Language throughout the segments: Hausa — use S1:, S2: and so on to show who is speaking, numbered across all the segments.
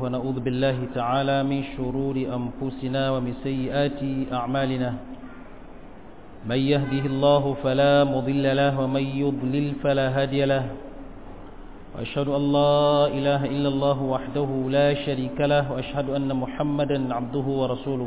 S1: ونعوذ بالله تعالى من شرور أنفسنا ومن سيئات أعمالنا من يهده الله فلا مضل له ومن يضلل فلا هادي له وأشهد أن لا إله إلا الله وحده لا شريك له وأشهد أن محمدا عبده ورسوله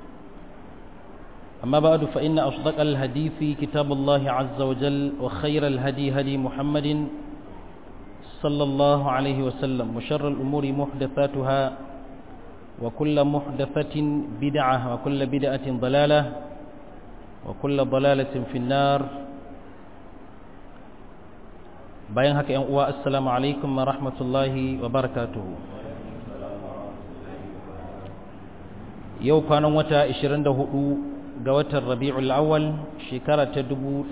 S1: أما بعد فإن أصدق الهديث كتاب الله عز وجل وخير الهدي هدي محمد صلى الله عليه وسلم وشر الأمور محدثاتها وكل محدثة بدعة وكل بدعة ضلالة وكل ضلالة في النار bayan haka ‘yan uwa assalamu alaikum wa rahmatullahi wa barakatuhu yau kwanan wata 24 ga watan rabi'ul awwal shekara ta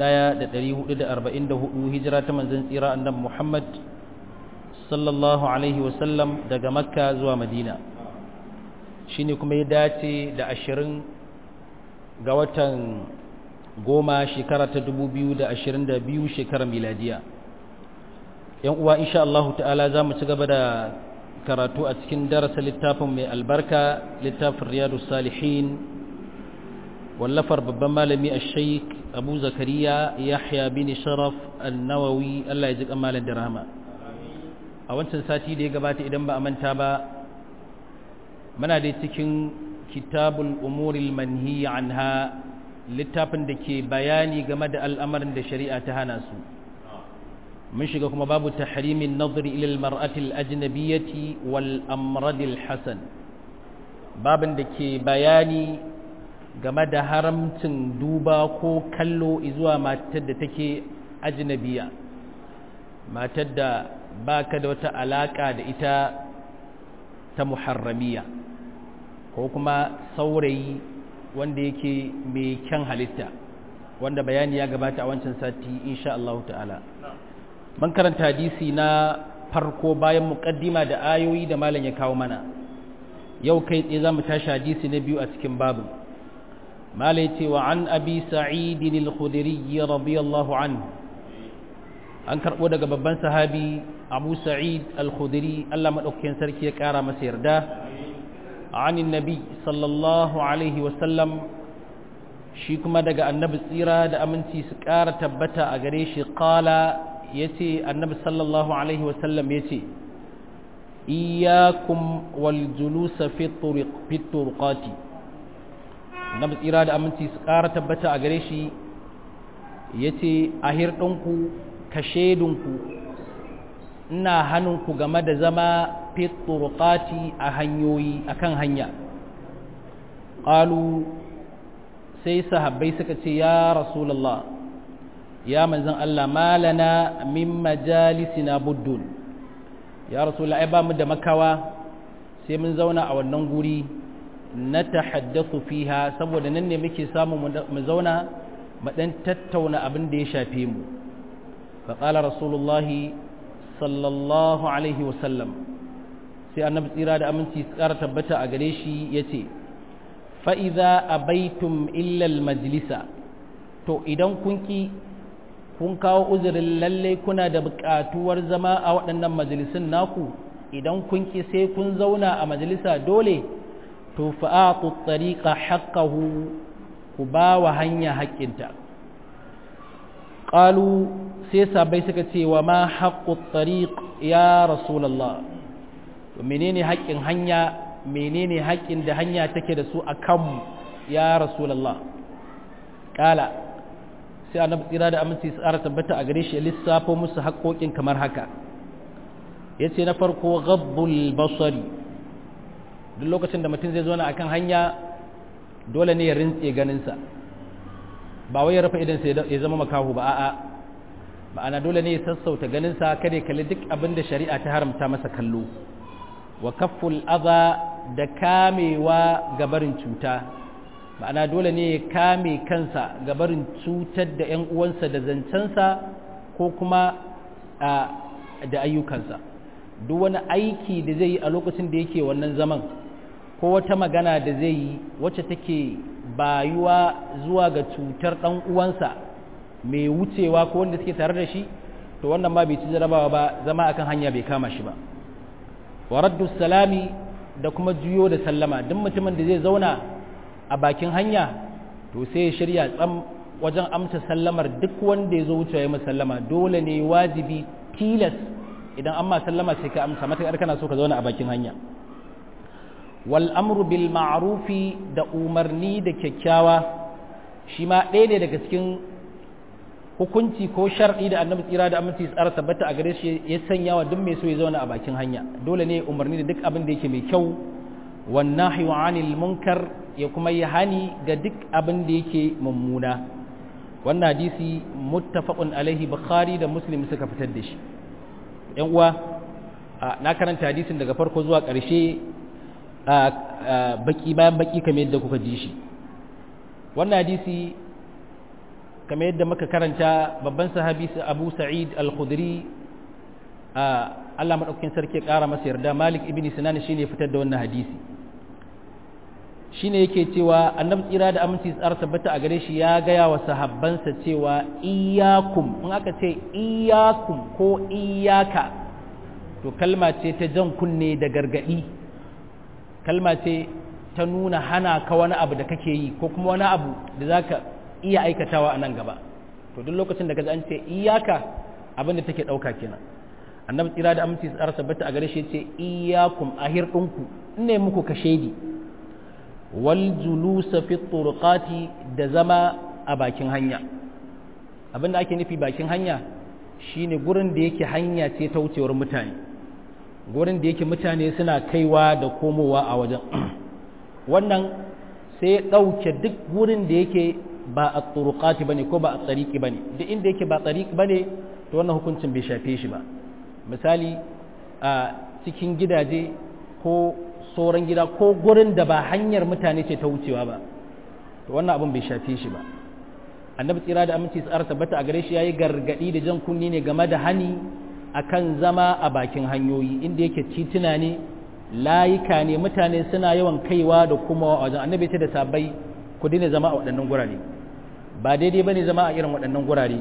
S1: 1444 hijira ta manzon tsira annabi Muhammad sallallahu alaihi wasallam daga makka zuwa madina shine kuma ya dace da 20 ga watan goma shekara ta 2022 shekarar miladiya yan uwa insha Allah ta'ala za mu ci gaba da karatu a cikin darasa littafin mai albarka littafin riyadu salihin wallafar babban malami a sheik abu zakariya yahya bin sharaf annawawi Allah ya ji kamalin da rahama a wancan sati da ya gabata idan ba a manta ba muna da cikin kitabul umuril manhi anha littafin da ke bayani game da al'amarin da shari'a ta hana su mun shiga kuma babu tahrimin nazari ila almar'ati alajnabiyyati wal amrad alhasan babin da ke bayani game da haramcin duba ko kallo zuwa matar da take ajnabiya matar da baka da wata alaka da ita ta muharramiya ko kuma saurayi wanda yake mai kyan halitta wanda bayani ya gabata a wancan sati insha Allah ta'ala man karanta hadisi na farko bayan muqaddima da ayoyi da malam ya kawo mana yau kai tsaye zamu tashi hadisi na biyu a cikin babu malai ce wa an abi sa'id al-khudri radiyallahu anhu an karbo daga babban sahabi abu sa'id al-khudri Allah madaukakin sarki ya kara masa yarda عن النبي صلى الله عليه وسلم shi kuma daga annabi tsira da aminci su ƙara tabbata a gare shi ƙala ya ce annabi sallallahu alaihi wasallam ya ce iyakum wal julusa fi turqati annabi tsira da aminci su ƙara tabbata a gare shi ya ce a hirɗinku ka shaidunku ina hannunku game da zama fi turqati a hanyoyi akan hanya qalu sai sahabbai suka ce ya rasulullah ya manzon Allah malana min majalisina buddun ya rasulullah ai ba mu da makawa sai mun zauna a wannan guri na tahaddathu fiha saboda nan ne muke samu mu zauna mu dan tattauna abin da ya shafe mu fa qala rasulullah sallallahu alaihi wasallam sai annabi tsira da aminci tsara tabbata a gare shi yace fa'iza a baitun illal majalisa to idan kun ki kun kawo uzurin lalle kuna da buƙatuwar zama a waɗannan majalisun naku idan kun ki sai kun zauna a majalisa dole to fa'atu tsariƙa haƙƙahu ku ba wa hanya haƙƙinta ƙalu sai sabai suka ce wa ma haƙƙu tsariƙ ya rasulallah menene haƙƙin hanya menene haƙƙin da hanya take da su a kanmu ya rasulallah ƙala sai annabi tsira da aminci tsara tabbata a gare shi lissafo musu haƙoƙin kamar haka ya ce na farko gabbul basari duk lokacin da mutum zai zo na akan hanya dole ne ya rintse ganinsa ba wai ya rufe idansa ya zama makahu ba a'a ma'ana dole ne ya sassauta ganinsa kada ya kalli duk abin da shari'a ta haramta masa kallo wa kafful aza da kamewa gabarin cuta ma'ana dole ne ya kame kansa gabarin cutar da 'yan uwansa da zancensa ko kuma da ayyukansa duk wani aiki da zai yi a lokacin da yake wannan zaman ko wata magana da zai yi wacce take bayuwa zuwa ga cutar ɗan uwansa mai wucewa ko wanda suke tare da shi to wannan ma bai ci jarabawa ba zama akan hanya bai kama shi ba wa raddu salami da kuma juyo da sallama duk mutumin da zai zauna a bakin hanya to sai ya shirya tsam wajen amsa sallamar duk wanda ya zo wuce ya sallama dole ne wajibi tilas idan amma sallama sai ka amsa matuƙar kana so ka zauna a bakin hanya wal amru bil ma'rufi da umarni da kyakkyawa shi ma ɗaya ne daga cikin hukunci ko shar'i da annabi tsira da aminci tsara tabbata a gare shi ya sanya wa duk mai so ya zauna a bakin hanya dole ne umarni da duk abin da yake mai kyau wan nahyu anil munkar ya kuma yi hani ga duk abin da yake mummuna wannan hadisi muttafaqun alaihi bukhari da muslim suka fitar da shi yan uwa na karanta hadisin daga farko zuwa ƙarshe baki bayan baki kamar yadda kuka ji shi wannan hadisi kamar yadda muka karanta babban sahabi abu sa'id al-khudri Allah maɗaukakin sarki ƙara masa yarda malik ibn sinan shi ne fitar da wannan hadisi shi ne yake cewa annabi tsira da aminci tsara tabbata a gare shi ya gaya wa sahabbansa cewa iyakum in aka ce iyakum ko iyaka to kalma ce ta jan kunne da gargaɗi kalma ce ta nuna hana ka wani abu da kake yi ko kuma wani abu da za ka iya aikatawa a nan gaba to duk lokacin da ka an ce iyaka abin da take ɗauka kenan annabi tsira da aminci tsara tabbata a gare shi ce iyakum ahir ɗinku ne muku ka shaidi wal julusa fi turqati da zama a bakin hanya abin da ake nufi bakin hanya shine gurin da yake hanya ce ta wucewar mutane gurin da yake mutane suna kaiwa da komowa a wajen wannan sai ya ɗauke duk gurin da yake ba a turqati bane ko ba a tsariki bane duk inda yake ba tsariki bane to wannan hukuncin bai shafe shi ba misali a cikin gidaje ko sauran gida ko gurin da ba hanyar mutane ce ta wucewa ba to wannan abin bai shafe shi ba annabi tsira da aminci tsara tabbata a gare shi yayi gargadi da jan kunni ne game da hani akan zama a bakin hanyoyi inda yake tituna ne layika ne mutane suna yawan kaiwa da kuma wajen annabi ce da sabai ku daina zama a waɗannan gurare ba daidai bane zama a irin waɗannan gurare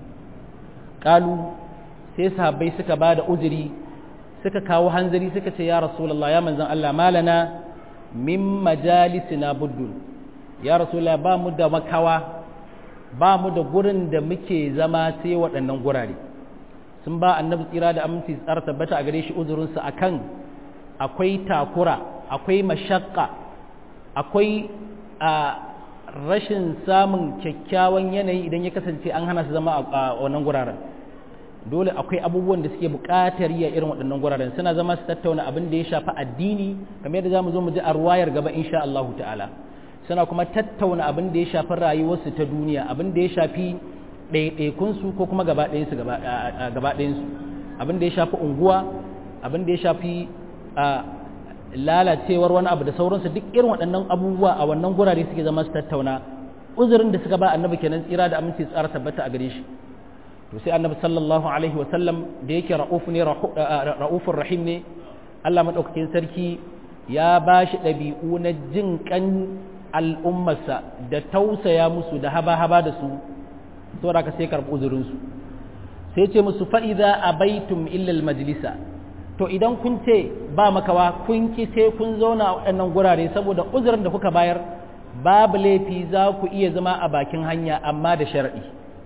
S1: kalu sai sahabbai suka ba da uzuri suka kawo hanzari suka ce ya rasulullah ya manzan Allah malana min majalisina buddun ya rasulullah ba mu da makawa ba mu da gurin da muke zama sai waɗannan gurare sun ba annabi tsira da aminci tsara tabbata a gare shi uzurinsa akan akwai takura akwai mashakka akwai a rashin samun kyakkyawan yanayi idan ya kasance an hana su zama a wannan guraren dole akwai abubuwan da suke buƙatar yi a irin waɗannan guraren suna zama su tattauna abin da ya shafi addini kamar yadda zamu zo mu ji a ruwayar gaba insha Allah ta'ala suna kuma tattauna abin da ya shafi rayuwarsu ta duniya abin da ya shafi ɗaiɗaikun su ko kuma gaba ɗayan su gaba ɗayan su abin da ya shafi unguwa abin da ya shafi lalacewar wani abu da sauransu duk irin waɗannan abubuwa a wannan gurare suke zama su tattauna uzurin da suka ba annabi kenan tsira da aminci tsara tabbata a gare shi to sai annabi sallallahu alaihi wasallam da yake ra'uf ne ra'ufur rahim ne Allah madaukakin sarki ya ba shi ɗabi'u na jin kan al'ummarsa da tausaya musu da haba-haba da su saboda ka sai karɓi uzurinsu sai ce musu fa'iza a baitum illal majalisa to idan kun ce ba makawa kun ki sai kun zauna a waɗannan gurare saboda uzurin da kuka bayar babu laifi za ku iya zama a bakin hanya amma da sharaɗi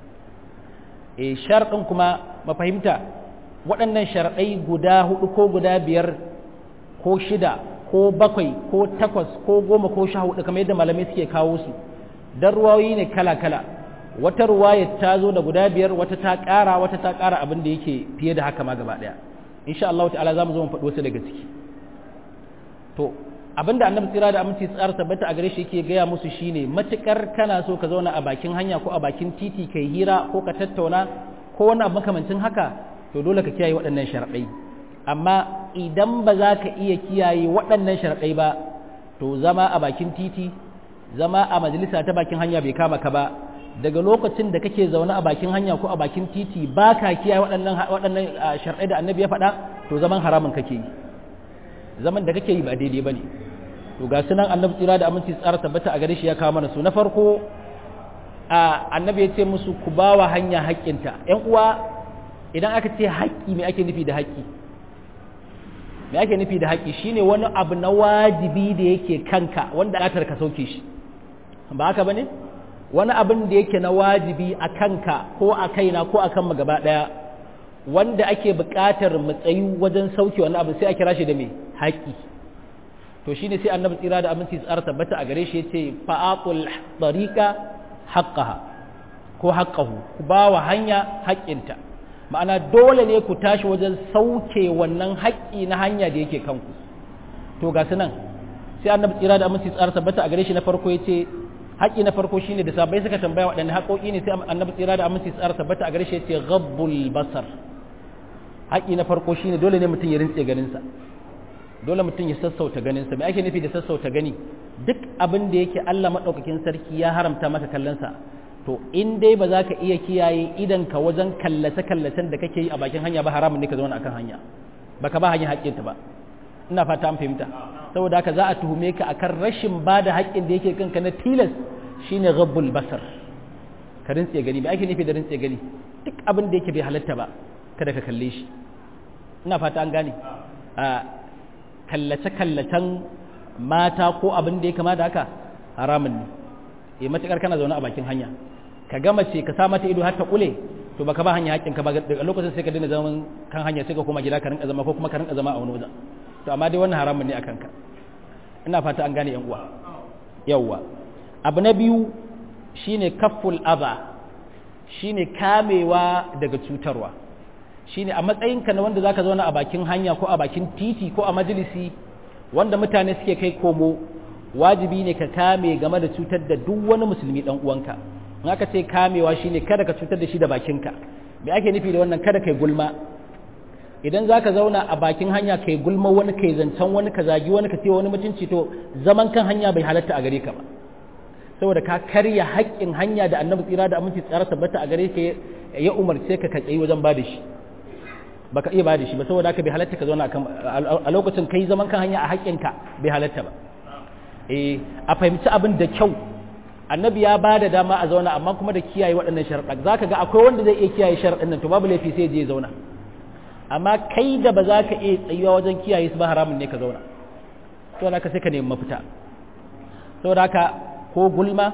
S1: e sharɗin kuma mafahimta waɗannan sharaɗai guda hudu ko guda biyar ko shida ko bakwai ko takwas ko goma ko sha hudu kamar yadda malamai suke kawo su don ruwayoyi ne kala-kala wata ruwaya ta zo da guda biyar wata ta ƙara wata ta ƙara abin da yake fiye da haka ma gaba ɗaya insha Allah ta'ala za mu zo mu faɗi wasu daga ciki to abin da annabi tsira da aminci tsara tabbata a gare shi yake gaya musu shine matukar kana so ka zauna a bakin hanya ko a bakin titi kai hira ko ka tattauna ko wani abu makamancin haka to dole ka kiyaye waɗannan sharaɗai amma idan ba za ka iya kiyaye waɗannan sharaɗai ba to zama a bakin titi zama a majalisa ta bakin hanya bai kama ka ba daga lokacin da kake zaune a bakin hanya ko a bakin titi ba ka kiyaye waɗannan waɗannan sharaɗai da annabi ya faɗa to zaman haramun kake yi zaman da kake yi ba daidai ba ne to ga sunan annabi tsira da aminci tsara tabbata a gare shi ya kawo mana su na farko annabi ya ce musu ku ba wa hanya haƙƙinta ‘yan uwa idan aka ce haƙƙi mai ake nufi da haƙƙi me ake nufi da haƙƙi shine wani abu na wajibi da yake kanka wanda atar ka sauke shi ba haka bane wani abin da yake na wajibi a kanka ko a kaina ko a kan mu gaba ɗaya wanda ake buƙatar mu tsayu wajen sauke wani abu sai a kira shi da me haƙƙi to shine sai annabi tsira da aminci tsara tabbata a gare shi yace fa'aqul tariqa haqqaha ko haqqahu ku ba wa hanya haƙƙinta ma'ana dole ne ku tashi wajen sauke wannan haƙƙi na hanya da yake kanku to ga su nan sai annabi tsira da aminci tsara tabbata a gare shi na farko yace haƙƙi na farko shine da sabai suka tambaya waɗanne haƙoƙi ne sai annabi tsira da aminci tsara tabbata a gare shi yace ghabbul basar haƙƙi na farko shine dole ne mutum ya rintse ganinsa dole mutum ya sassauta ganinsa me ake nufi da sassauta gani duk abin da yake Allah maɗaukakin sarki ya haramta maka kallonsa to in dai ba za ka iya kiyaye idan ka wajen kallace kallacen da kake yi a bakin hanya ba haramun ne ka zauna akan hanya baka ba hanya haƙƙinta ba ina fata an fahimta saboda haka za a tuhume ka akan rashin ba da haƙƙin da yake kanka na tilas shine ghabbul basar ka rintse gani me ake nufi da rintse gani duk abin da yake bai halatta ba kada ka kalle shi ina fata an gane kallace-kallacen mata ko abin da ya kama da haka haramun ne e matukar kana zaune a bakin hanya ka gama ce ka sa mata ido har ta kule to baka ba hanya hakkin ka ba daga lokacin sai ka daina zaman kan hanya sai ka koma gida ka rinka zama ko kuma ka rinka zama a wani wajen to amma dai wannan haramun ne akan ka ina fata an gane yan uwa yawwa abu na biyu shine kafful adha shine kamewa daga cutarwa shine a matsayinka na wanda zaka zauna a bakin hanya ko a bakin titi ko a majalisi wanda mutane suke kai komo wajibi ne ka kame game da cutar da duk wani musulmi dan uwanka in aka ce kamewa shine kada ka cutar da shi da bakinka me ake nufi da wannan kada kai gulma idan zaka zauna a bakin hanya kai gulma wani kai zancen wani ka zagi wani ka ce wani mutunci to zaman kan hanya bai halatta a gare ka ba saboda ka karya haƙƙin hanya da annabi tsira da aminci tsara tabbata a gare ka ya umarce ka ka tsayi wajen ba da shi baka iya bada shi ba saboda haka bai halatta ka zauna a lokacin kai zaman kan hanya a haƙƙinka bai halatta ba eh a fahimci abin da kyau annabi ya bada dama a zauna amma kuma da kiyaye waɗannan sharaɗa zaka ga akwai wanda zai iya kiyaye sharaɗin nan to babu laifi sai je zauna amma kai da ba za ka iya tsayuwa wajen kiyaye su ba haramun ne ka zauna to haka sai ka nemi mafita saboda haka ko gulma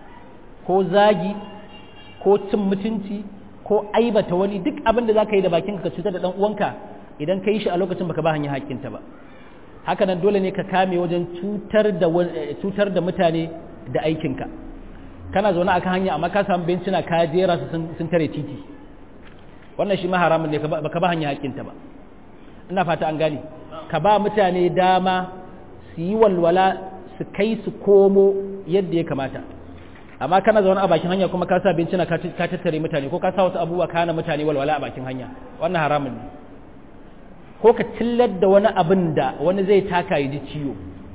S1: ko zagi ko cin mutunci ko aibata wani duk abin da za ka yi da bakinka ka cutar da ɗan uwanka idan ka yi shi a lokacin baka ba hanyar haƙƙinta ba haka nan dole ne ka kame wajen cutar da cutar da mutane da aikinka kana zaune akan hanya amma ka samu bencina ka jera su sun tare titi wannan shi ma haramun ne baka ba hanyar haƙƙinta ba ina fata an gane ka ba mutane dama su yi walwala su kai su komo yadda ya kamata amma kana zaune a bakin hanya kuma ka sa bincina ka tattare mutane ko ka sa wasu abubuwa kana mutane walwala a bakin hanya wannan haramun ne ko ka tillar da wani abin da wani zai taka ya ji ciwo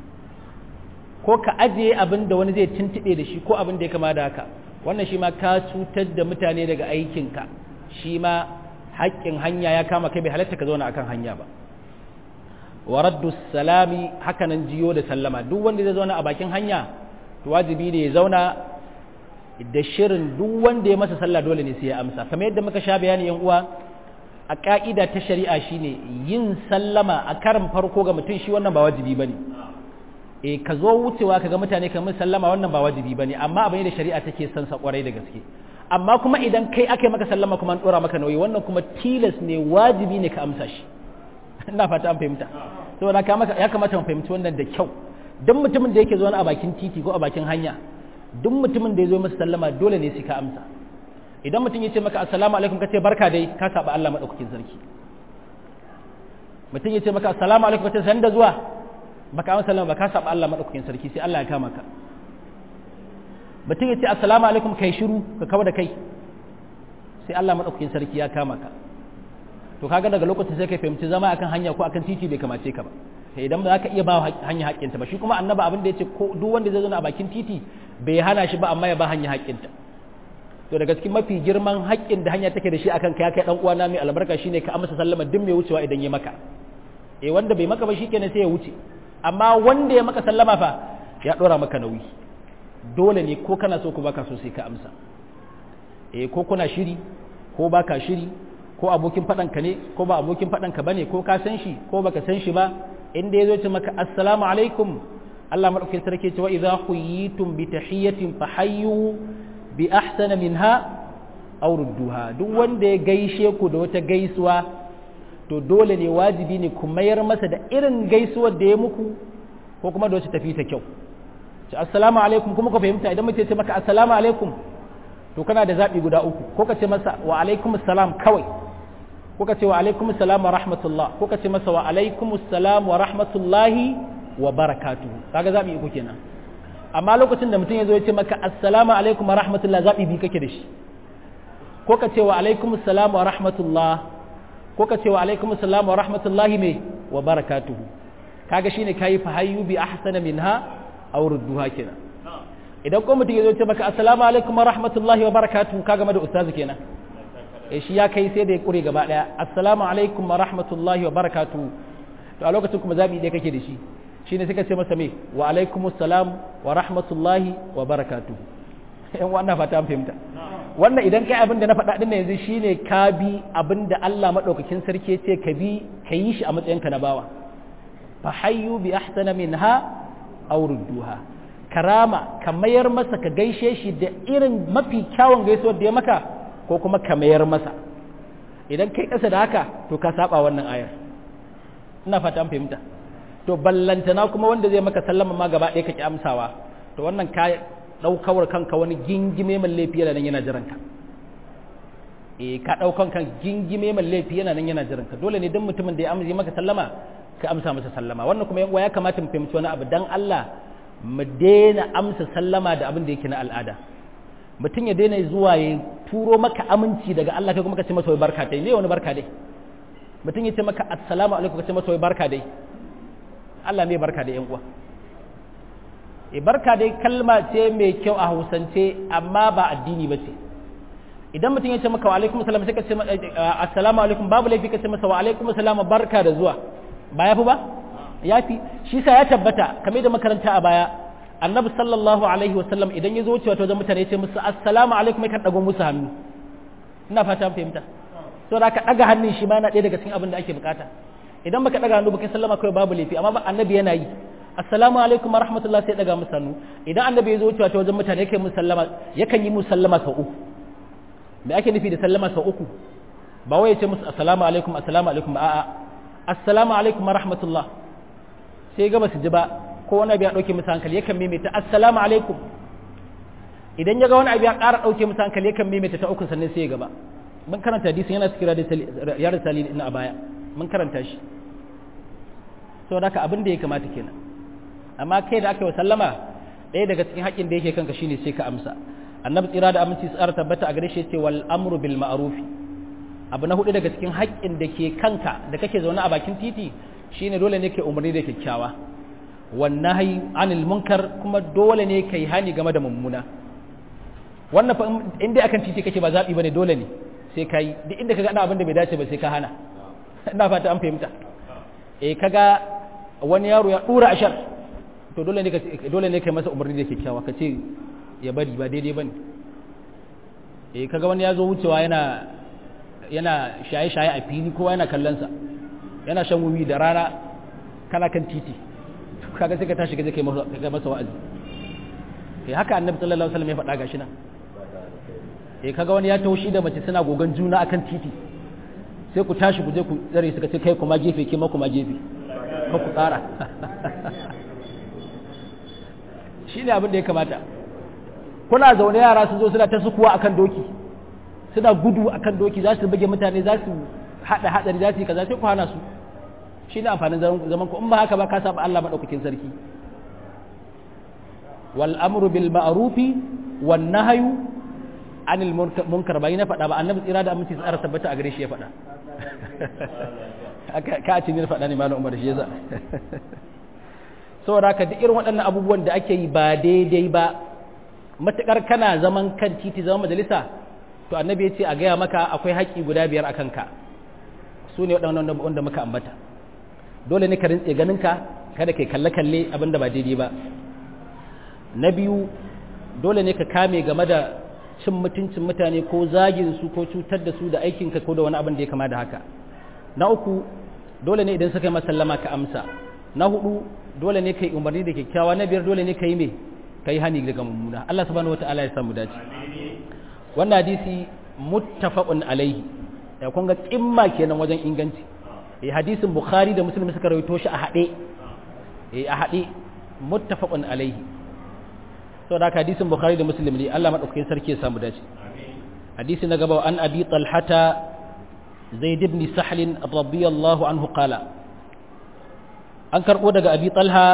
S1: ko ka ajiye abin da wani zai tuntuɓe da shi ko abin da ya kama da haka wannan shi ma ka cutar da mutane daga aikinka shi ma haƙƙin hanya ya kama kai bai halatta ka zauna akan hanya ba wa raddu salami hakanan jiyo da sallama duk wanda zai zauna a bakin hanya wajibi ne ya zauna da shirin duk wanda ya masa sallah dole ne sai ya amsa kamar yadda muka sha bayani yan uwa a ka'ida ta shari'a shine yin sallama a karin farko ga mutum shi wannan ba wajibi bane eh ka zo wucewa kaga mutane kamar sallama wannan ba wajibi bane amma abin da shari'a take son sa kwarai da gaske amma kuma idan kai aka yi maka sallama kuma an dora maka nauyi wannan kuma tilas ne wajibi ne ka amsa shi ina fata an fahimta saboda ya kamata mu fahimci wannan da kyau duk mutumin da yake zo a bakin titi ko a bakin hanya duk mutumin da ya zo masa sallama dole ne sai ka amsa idan mutum ya ce maka assalamu alaikum ka ce barka dai ka saba Allah madaukakin sarki mutum ya ce maka assalamu alaikum ka ce sanda zuwa baka amsa sallama ba ka saba Allah madaukakin sarki sai Allah ya kama ka mutum ya ce assalamu alaikum kai shiru ka kawo da kai sai Allah madaukakin sarki ya kama ka to kaga daga lokacin sai kai fahimci zama akan hanya ko akan titi bai kamace ka ba idan ba za ka iya ba hanya haƙƙinta ba shi kuma annaba abin da ya ce ko duk wanda zai zo a bakin titi bai hana shi ba amma ya ba hanya haƙƙinta to daga cikin mafi girman haƙƙin da hanya take da shi akan ka ya kai dan uwana mai albarka shine ka amsa sallama duk mai wucewa idan ya maka eh wanda bai maka ba shikenan sai ya wuce amma wanda ya maka sallama fa ya dora maka nauyi dole ne ko kana so ko baka so sai ka amsa eh ko kuna shiri ko baka shiri ko abokin faɗanka ne ko ba abokin faɗanka ba ne ko ka san shi ko baka san shi ba inda ya zo ce maka assalamu alaikum Allah maɗaukin sarki ce wa idza huyitum bi tahiyatin fa hayyu bi ahsana minha aw rudduha duk wanda ya gaishe ku da wata gaisuwa to dole ne wajibi ne ku mayar masa da irin gaisuwar da ya muku ko kuma da wacce tafi ta kyau ce assalamu alaikum kuma ka fahimta idan mutum ya ce maka assalamu alaikum to kana da zaɓi guda uku ko ka ce masa wa alaikum salam kawai ko ka ce wa alaikum salam wa rahmatullah ko ka ce masa wa alaikum salam wa rahmatullahi wa barakatuhu kaga zaɓi uku kenan amma lokacin da mutum ya zo ya ce maka assalamu alaikum wa rahmatullah zaɓi biyu kake da shi ko ka ce wa alaikum salam wa rahmatullah ko ka ce wa alaikum salam wa rahmatullahi me wa barakatuhu kaga shine kayi fahayyu bi ahsana minha aw rudduha kenan idan ko mutum ya zo ce maka assalamu alaikum wa rahmatullahi wa barakatuhu ka game da ustazu kenan eh shi ya kai sai da ya kure gaba daya assalamu alaikum wa rahmatullahi wa barakatuhu to a lokacin kuma zabi dai kake da shi shine sai ka ce masa me wa alaikum assalam wa rahmatullahi wa barakatuhu yan wannan fata an fahimta wannan idan kai abin da na faɗa din yanzu shine ka bi abin da Allah madaukakin sarki ya ce ka bi ka yi shi a matsayinka na bawa fa hayyu bi ahsana minha aw rudduha karama ka mayar masa ka gaishe shi da irin mafi kyawun gaisuwar da ya maka ko kuma ka mayar masa idan kai ƙasa da haka to ka saba wannan ayar ina fata an fahimta to ballantana kuma wanda zai maka sallama ma gaba ɗaya ka ki amsawa to wannan ka ɗaukawar kanka wani gingime mai laifi yana nan yana jiran ka eh ka ɗaukan kan gingime mai laifi yana nan yana jiran ka dole ne duk mutumin da ya amsa maka sallama ka amsa masa sallama wannan kuma yan ya kamata mu fahimci wani abu dan Allah mu daina amsa sallama da abin da yake na al'ada mutum ya daina zuwa ya turo maka aminci daga Allah kai kuma ka ce masa wai barka dai ne wani barka dai mutum ya ce maka assalamu alaikum ka ce masa wai barka dai Allah mai barka dai yan uwa e barka dai kalma ce mai kyau a Hausance amma ba addini ba ce idan mutum ya ce maka wa alaikum salam sai ka ce assalamu alaikum babu laifi ka ce masa wa alaikum salam barka da zuwa ba yafi ba yafi shi sa ya tabbata kamar da makaranta a baya annabi sallallahu alaihi wasallam idan ya zo wucewa ta wajen mutane ya ce musu assalamu alaikum kan dago musu hannu ina fata an fahimta so da ka daga hannun shi ma yana ɗaya daga cikin abin da ake bukata idan baka daga hannu baka sallama kawai babu laifi amma annabi yana yi assalamu alaikum wa rahmatullah sai daga musu hannu idan annabi ya zo wucewa ta wajen mutane yake musu sallama yakan yi musu sallama sau uku me ake nufi da sallama sau uku ba wai ya ce musu assalamu alaikum assalamu alaikum a'a assalamu alaikum wa rahmatullah sai ga basu ji ba ko wani abu ya dauke musu hankali yakan maimaita assalamu alaikum idan ya ga wani abu ya ƙara dauke musu hankali yakan maimaita ta uku sannan sai ya gaba mun karanta hadisin yana cikin ya risali ina a baya mun karanta shi saboda haka abin da ya kamata kenan amma kai da aka yi sallama ɗaya daga cikin haƙƙin da yake kanka shine sai ka amsa annabi tsira da aminci tsara tabbata a gare shi ce wal amru bil ma'ruf abu na hudu daga cikin haƙƙin da ke kanka da kake zaune a bakin titi shine dole ne kai umarni da kyakkyawa wan nahyi anil munkar kuma dole ne kai hani game da mummuna wannan fa inda akan titi kake ba zabi bane dole ne sai kai duk inda kaga abin da bai dace ba sai ka hana ina fata an fahimta eh kaga wani yaro ya dura ashar to dole ne dole ne kai masa umarni da kyakkyawa ka ce ya bari ba daidai bane eh kaga wani ya zo wucewa yana yana shaye-shaye a fili kowa yana kallon sa yana shan wuwi da rana kana kan titi kaga sai ka tashi ka je kai masa wa'azi eh haka annabi sallallahu alaihi wasallam ya faɗa gashi nan eh kaga wani ya taushi da mace suna gogan juna akan titi sai ku tashi ku je ku tsare suka ce kai kuma gefe ke ma kuma gefe ka ku tsara shi ne abin da ya kamata kuna zaune yara sun zo suna ta sukuwa akan doki suna gudu akan doki za su buge mutane za su haɗa haɗari za su yi kaza sai ku hana su shi ne amfanin zaman ku in ba haka ba ka saba Allah maɗaukakin sarki wal amru bil ma'rufi wan nahyu anil munkar bai na faɗa ba annabi tsira da aminci tsara tabbata a gare shi ya faɗa ka ce ne faɗa ne malam Umar shi yasa saboda haka duk irin waɗannan abubuwan da ake yi ba daidai ba matukar kana zaman kan titi zaman majalisa to annabi ya ce a gaya maka akwai haƙƙi guda biyar akan ka su ne waɗannan wanda muka ambata dole ne ka rintse ganinka kada kai kalle-kalle abin da ba daidai ba na biyu dole ne ka kame game da cin mutuncin mutane ko zagin su ko cutar da su da aikinka ko da wani abin da ya kama da haka na uku dole ne idan suka yi masallama ka amsa na hudu dole ne kai umarni da kyakkyawa na biyar dole ne kai me kai hani daga mummuna Allah subhanahu wataala ya samu dace wannan hadisi muttafaqun alaihi ya kun ga kimma kenan wajen inganci eh hadisin bukhari da muslim suka rawaito shi a hade eh a hade muttafaqun alaihi saboda haka hadisin bukhari da muslim ne Allah madaukakin sarki ya samu dace hadisi na gaba an abi talhata zaid ibn sahl radiyallahu anhu qala an karbo daga abi talha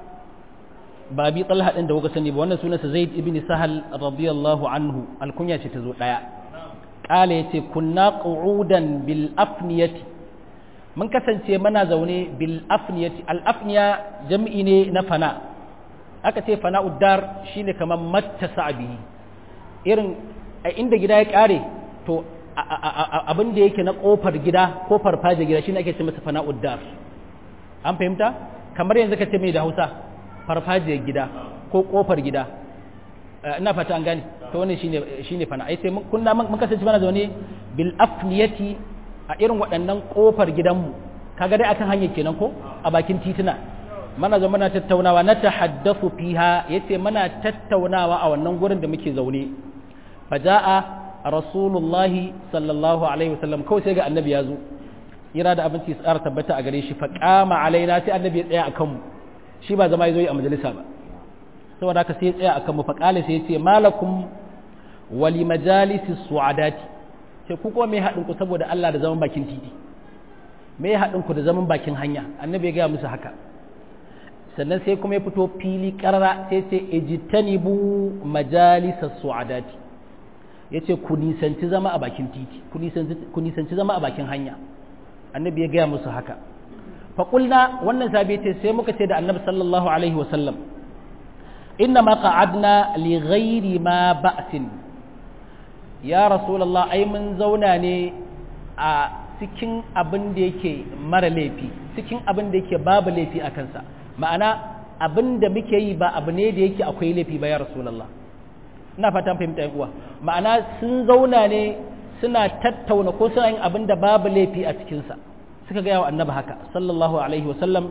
S1: ba abi talha din da kuka sani ba wannan sunansa zaid ibn sahl radiyallahu anhu alkunya ce ta zo daya qala yace kunna qu'udan bil afniyati mun kasance mana zaune bil afniyati al afniya jam'i ne na fana aka ce fana'ud dar shine kamar mattasa bihi irin a inda gida ya kare to abin da yake na kofar gida ko farfaje gida shine ake ce masa fana'ud dar an fahimta kamar yanzu ka ce mai da Hausa farfajiyar gida ko kofar gida ina fata an gane to wannan shine shine fana ai sai mun kunna mun kasance mana zaune bil afniyati a irin waɗannan kofar gidanmu kaga dai akan hanyar kenan ko a bakin tituna mana zo muna tattaunawa na tahaddathu fiha yace muna tattaunawa a wannan gurin da muke zaune faja'a rasulullahi sallallahu alaihi wasallam kawai sai ga annabi ya zo ira da abinci tsara tabbata a gare shi fa qama alaina sai annabi ya tsaya akan mu shi ba zama ya zo yi a majalisa ba saboda haka sai ya tsaya akan mu fa qala sai ya ce malakum wali majalisi su'adati sai ku kuma me haɗin ku saboda Allah da zaman bakin titi me haɗin ku da zaman bakin hanya annabi ya ga musu haka sannan sai kuma ya fito fili karara sai ce ejitanibu majalisa su'adati ya ce ku nisanci zama a bakin titi ku nisanci zama a bakin hanya annabi ya gaya musu haka faƙulna wannan sabi ce sai muka ce da annabi sallallahu alaihi wasallam inna ma qa'adna li ghairi ma ba'sin ya rasulullah ai mun zauna ne a cikin abin da yake mara laifi cikin abin da yake babu laifi a kansa ma'ana abin da muke yi ba abu ne da yake akwai laifi ba ya rasulallah ina fatan fahimta uwa ma'ana sun zauna ne suna tattauna ko suna yin abin da babu laifi a cikinsa suka gaya wa annabi haka sallallahu alaihi wasallam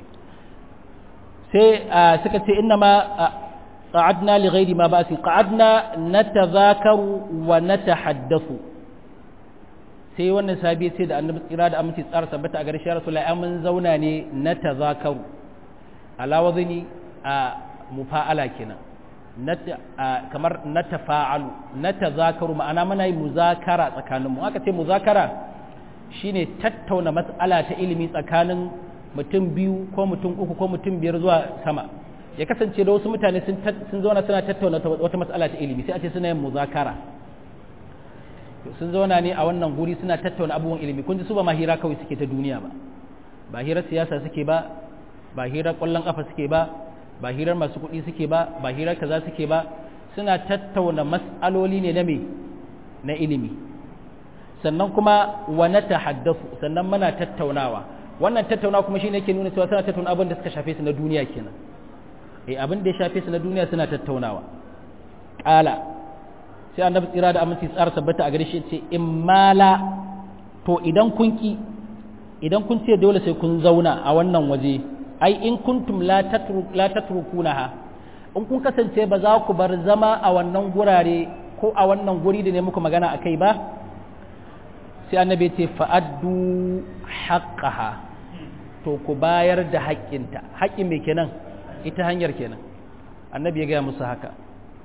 S1: sai suka ce inna ma qa'adna li ghairi ma ba'si qa'adna natazakaru wa natahaddathu sai wannan sabi sai da annabi tsira da aminci tsara sabbata a garshe rasulullahi mun zauna ne natazakaru ala wazini a mufa'ala kenan kamar na tafa'alu na tazakaru ma'ana muna yi muzakara tsakaninmu aka ce muzakara shine tattauna matsala ta ilimi tsakanin mutum biyu ko mutum uku ko mutum biyar zuwa sama ya kasance da wasu mutane sun zauna suna tattauna wata matsala ta ilimi sai a ce suna yin muzakara sun zauna ne a wannan guri suna tattauna abubuwan ilimi kun ji su ba ma hira kawai suke ta duniya ba ba hirar siyasa suke ba ba hirar ƙwallon ƙafa suke ba ba hirar masu kuɗi suke ba ba hirar kaza suke ba suna tattauna mas'aloli ne na me na ilimi sannan kuma wa na tahaddafu sannan muna tattaunawa wannan tattaunawa kuma shine yake nuna cewa suna tattauna abin da suka shafe su na duniya kenan eh abin da ya shafe su na duniya suna tattaunawa qala sai annabi tsira da aminci tsara tabbata a gare shi ce in mala to idan kun ki idan kun ce dole sai kun zauna a wannan waje ai in kuntum la tatrukunaha in kun kasance ba za ku bar zama a wannan gurare ko a wannan guri da ne muku magana a kai ba sai annabi ce fa'addu haqqaha to ku bayar da haƙƙinta haƙƙin me kenan ita hanyar kenan annabi ya gaya musu haka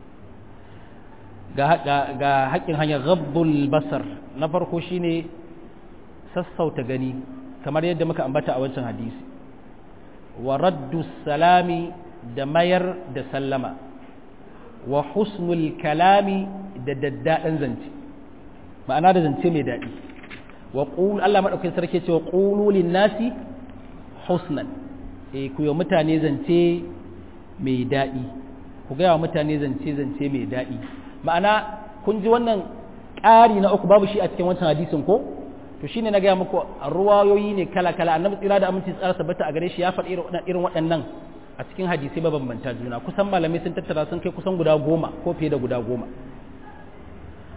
S1: ga haƙƙin hanyar ghabbul basar na farko shine sassauta gani kamar yadda muka ambata a wancan hadisi wa raddu salami da mayar da sallama wa husnul kalami da daddaɗin zance ma'ana da zance mai daɗi wa ƙulu Allah maɗaukin sarki ce wa ƙulu nasi husnan e ku yi mutane zance mai daɗi ku gaya wa mutane zance zance mai daɗi ma'ana kun ji wannan ƙari na uku babu shi a cikin wancan hadisin ko to shine na gaya muku ruwayoyi ne kala kala annabi tsira da aminci tsara tabbata a gare shi ya faɗi irin waɗannan a cikin hadisai mabambanta juna kusan malamai sun tattara sun kai kusan guda goma ko fiye da guda goma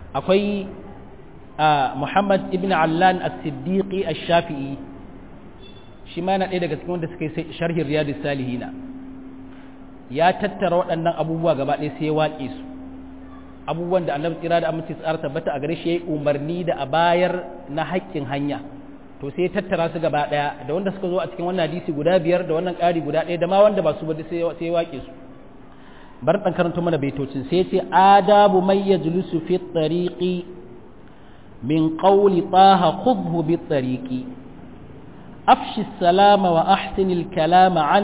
S1: akwai Muhammad ibn Allan as-Siddiqi ash-Shafi'i shi ma yana ɗaya daga cikin wanda suka yi sharhin Riyadus Salihina ya tattara waɗannan abubuwa gaba ɗaya sai ya waƙe su abubuwan da annabi tsira da aminci tsara tabbata a gare shi yayi umarni da a bayar na haƙƙin hanya to sai ya tattara su gaba ɗaya da wanda suka zo a cikin wannan hadisi guda biyar da wannan ƙari guda ɗaya da ma wanda ba su ba sai sai ya waƙe su bar dan karanto mana baitocin sai ya ce adabu may yajlisu fi tariqi min qawli taha khudhu bi tariqi afshi salama wa ahsinil kalama an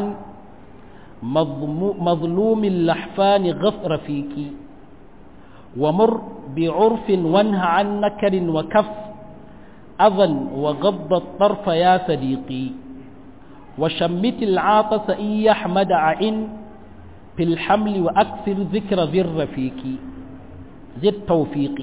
S1: مظلوم اللحفان غف رفيقي ومر بعرف وانه عن نكر وكف أذى وغض الطرف يا صديقي وشمت العاطس إن يحمد عين في الحمل وأكثر ذكر ذي الرفيق ذي التوفيق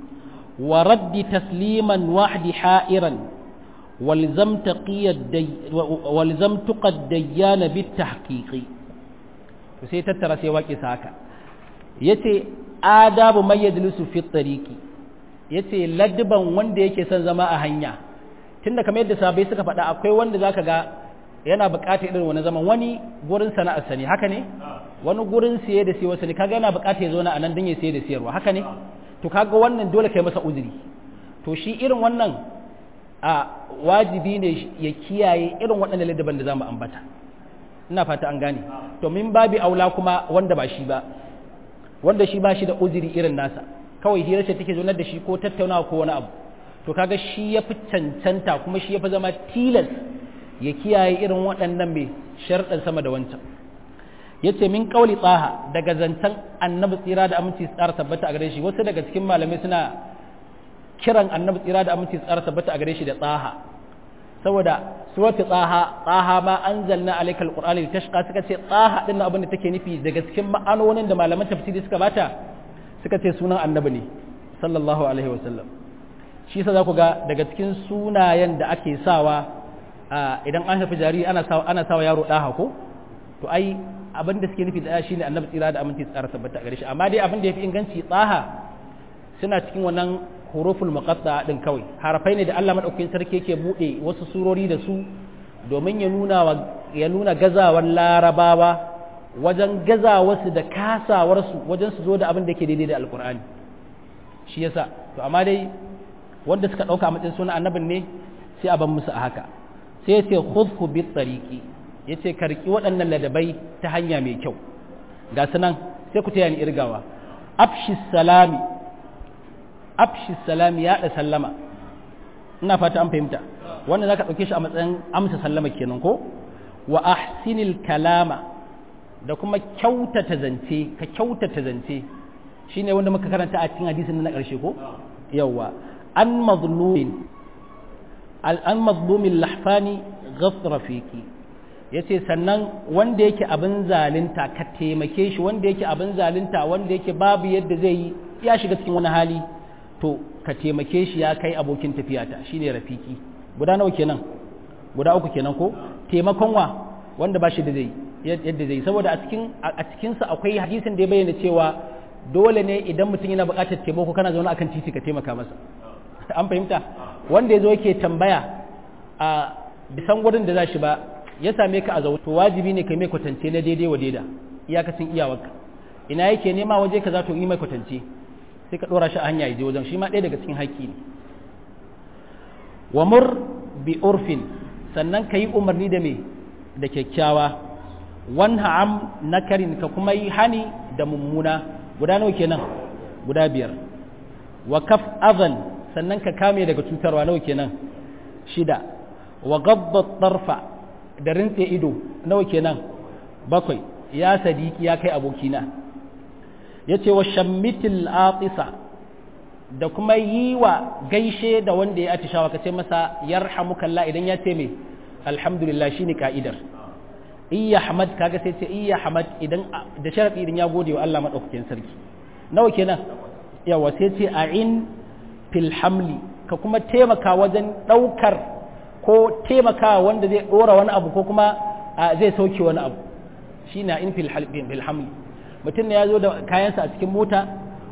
S1: ورد تسليما واحد حائرا ولزم تقي الدي ولزم تقى الديان بالتحقيق sai tattara sai waƙi haka yace adabu may yajlisu fi tariqi yace ladban wanda yake son zama a hanya tunda kamar yadda sabai suka faɗa akwai wanda zaka ga yana buƙatar irin wani zaman wani gurin sana'ar sani haka ne wani gurin siye da siyo sani kaga yana buƙatar ya zo na anan dan ya siye da siyarwa haka ne to kaga wannan dole kai masa uzuri to shi irin wannan a wajibi ne ya kiyaye irin waɗannan laddaban da zamu ambata ina fata an gane to min babi aula kuma wanda ba shi ba wanda shi ba shi da uzuri irin nasa kawai hira ce take zonar da shi ko tattaunawa ko wani abu to kaga shi ya fi cancanta kuma shi ya fi zama tilas ya kiyaye irin waɗannan mai sharɗan sama da wancan ya ce min ƙauli tsaha daga zancen annabi tsira da aminci tsara tabbata a gare shi wasu daga cikin malamai suna kiran annabi tsira da aminci tsara tabbata a gare shi da tsaha saboda suratu tsaha tsaha ma anzalna alaikal qur'ani litashqa suka ce tsaha din abin da take nufi daga cikin ma'anonin da malaman tafsiri suka bata suka ce sunan annabi ne sallallahu alaihi wasallam shi yasa za ku ga daga cikin sunayen da ake sawa idan an haifi jariri ana sawa ana sawa yaro daha ko to ai abin da suke nufi da shine annabi tsira da aminci tsara tabbata gare shi amma dai abin da yafi inganci tsaha suna cikin wannan huruful muqatta din kawai harafai ne da Allah madaukakin sarki yake bude wasu surori da su domin ya nuna ya nuna gazawar larabawa wajen gazawarsu da kasawarsu wajen su zo da abin da yake daidai da alkur'ani shi yasa to amma dai wanda suka ɗauka matsayin suna annabin ne sai a ban musu a haka sai yace khudhu bit tariqi yace karki waɗannan ladabai ta hanya mai kyau ga sunan sai ku taya ni irgawa afshi salami afshi salami ya da sallama ina fata an fahimta wannan zaka ɗauke shi a matsayin amsa sallama kenan ko wa ahsinil kalama da kuma kyautata zance ka kyautata zance shine wanda muka karanta a cikin hadisin na ƙarshe ko yawa an mazlumin an mazlumin lahfani ghafra fiki yace sannan wanda yake abin zalunta ka taimake shi wanda yake abin zalunta wanda yake babu yadda zai yi ya shiga cikin wani hali to ka taimake shi ya kai abokin tafiyata shine rafiki guda nawa kenan guda uku kenan ko taimakon wa wanda ba shi da zai yadda zai saboda a cikin a cikin sa akwai hadisin da ya bayyana cewa dole ne idan mutum yana buƙatar taimako kana zaune akan titi ka taimaka masa an fahimta wanda ya zo yake tambaya a bisan gurin da za shi ba ya same ka a zaune to wajibi ne kai mai kwatance na daidai wa daida iyakacin iyawarka ina yake nema waje ka za to yi mai kwatance sai ka ɗora shi a hanya ya je wajen shi ma ɗaya daga cikin haƙƙi ne wa mur bi urfin sannan ka yi umarni da me da kyakkyawa wanha am nakarin ka kuma yi hani da mummuna guda nawa kenan guda biyar wa kaf azan sannan ka kame daga cutarwa nawa kenan shida wa gabba tarfa da rintse ido nawa kenan bakwai ya sadiki ya kai abokina ya ce wa shammitil atisa da kuma yi wa gaishe da wanda ya atishawa ka ce masa yarhamukalla idan ya ce mai alhamdulillah shine ka'idar iya hamad kaga sai ce iya hamad idan da sharadi idan ya gode wa Allah madaukakin sarki nawa kenan yawa sai ce a'in fil hamli ka kuma taimaka wajen daukar ko taimaka wanda zai dora wani abu ko kuma zai sauke wani abu shine in fil hamli mutum ne ya zo da kayansa a cikin mota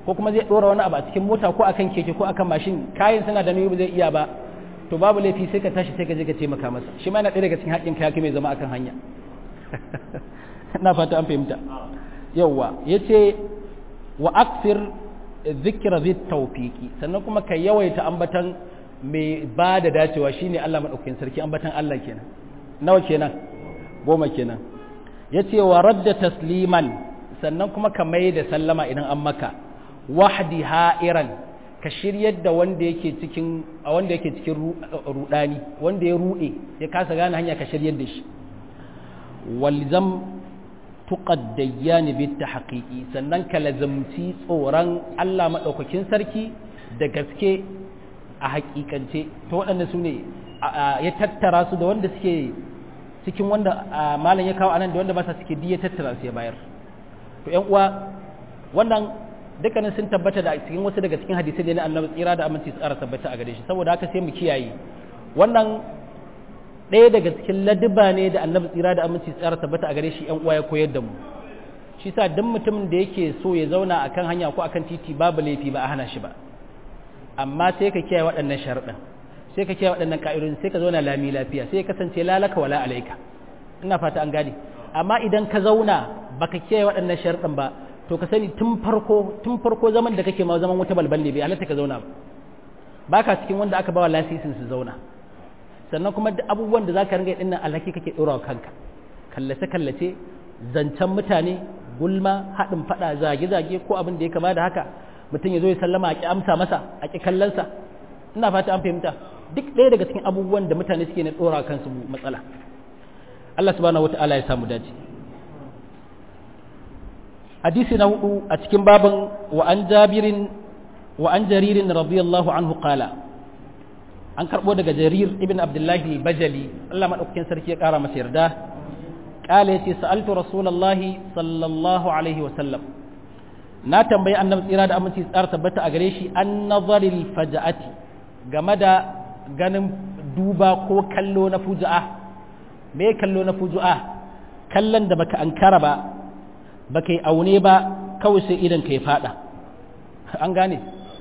S1: ko kuma zai dora wani abu a cikin mota ko akan keke ko akan mashin kayan suna da nauyi ba zai iya ba to babu laifi sai ka tashi sai ka je ka taimaka masa shi ma yana ɗaya daga cikin haƙƙin kaya mai zama akan hanya ina fata an fahimta yawwa yace wa akfir zikra zit tawfiqi sannan kuma ka yawaita ambatan mai ba da dacewa shine Allah madaukakin sarki ambatan Allah kenan nawa kenan goma kenan yace wa radda tasliman sannan kuma ka mai da sallama idan an maka wahdi ha'iran ka shiryar da wanda yake cikin wanda yake cikin rudani wanda ya rude ya kasa gane hanya ka shiryar da shi walzam tuqaddayan bit tahqiqi sannan ka lazamci tsoron Allah madaukakin sarki da gaske a hakikance to waɗanda su ne ya tattara su da wanda suke cikin wanda malam ya kawo anan da wanda ba sa suke ya tattara su ya bayar to ƴan uwa wannan dukkanin sun tabbata da cikin wasu daga cikin hadisai da na annabi tsira da aminci tsara tabbata a gare shi saboda haka sai mu kiyaye wannan ɗaya daga cikin ladiba ne da annabi tsira da aminci tsara tabbata a gare shi ƴan uwa ya koyar da mu shi sa duk mutumin da yake so ya zauna akan hanya ko akan titi babu laifi ba a hana shi ba amma sai ka kiyaye waɗannan sharuɗan sai ka kiyaye waɗannan ka'idodin sai ka zauna lami lafiya sai ya kasance lalaka wala alaika ina fata an gane amma idan ka zauna baka kiyaye waɗannan sharuɗan ba to ka sani tun farko tun farko zaman da kake ma zaman wuta balbal ne bai halatta ka zauna ba baka cikin wanda aka bawa lasisin su zauna sannan kuma duk abubuwan da zaka ringa dinnan alhaki kake dora kanka kallace kallace zancen mutane gulma haɗin faɗa zage zage ko abin da ya kama da haka mutum ya zo ya sallama a ki amsa masa a ki kallonsa ina fata an fahimta duk ɗaya daga cikin abubuwan da mutane suke na dora kansu matsala Allah subhanahu wata'ala ya samu dace hadisi na hudu a cikin babin wa an jabirin wa an jaririn radiyallahu anhu qala an karbo daga jarir ibn abdullahi bajali Allah madaukakin sarki ya kara masa yarda qala yace sa'altu rasulullahi sallallahu alaihi wa sallam na tambayi annabi tsira da aminci tsara tabbata a gare shi an nazaril faja'ati game da ganin duba ko kallo na fuja'a me kallo na fuja'a kallon da baka ankara ba baka yi aune ba kawai sai idan ka ya fada an gane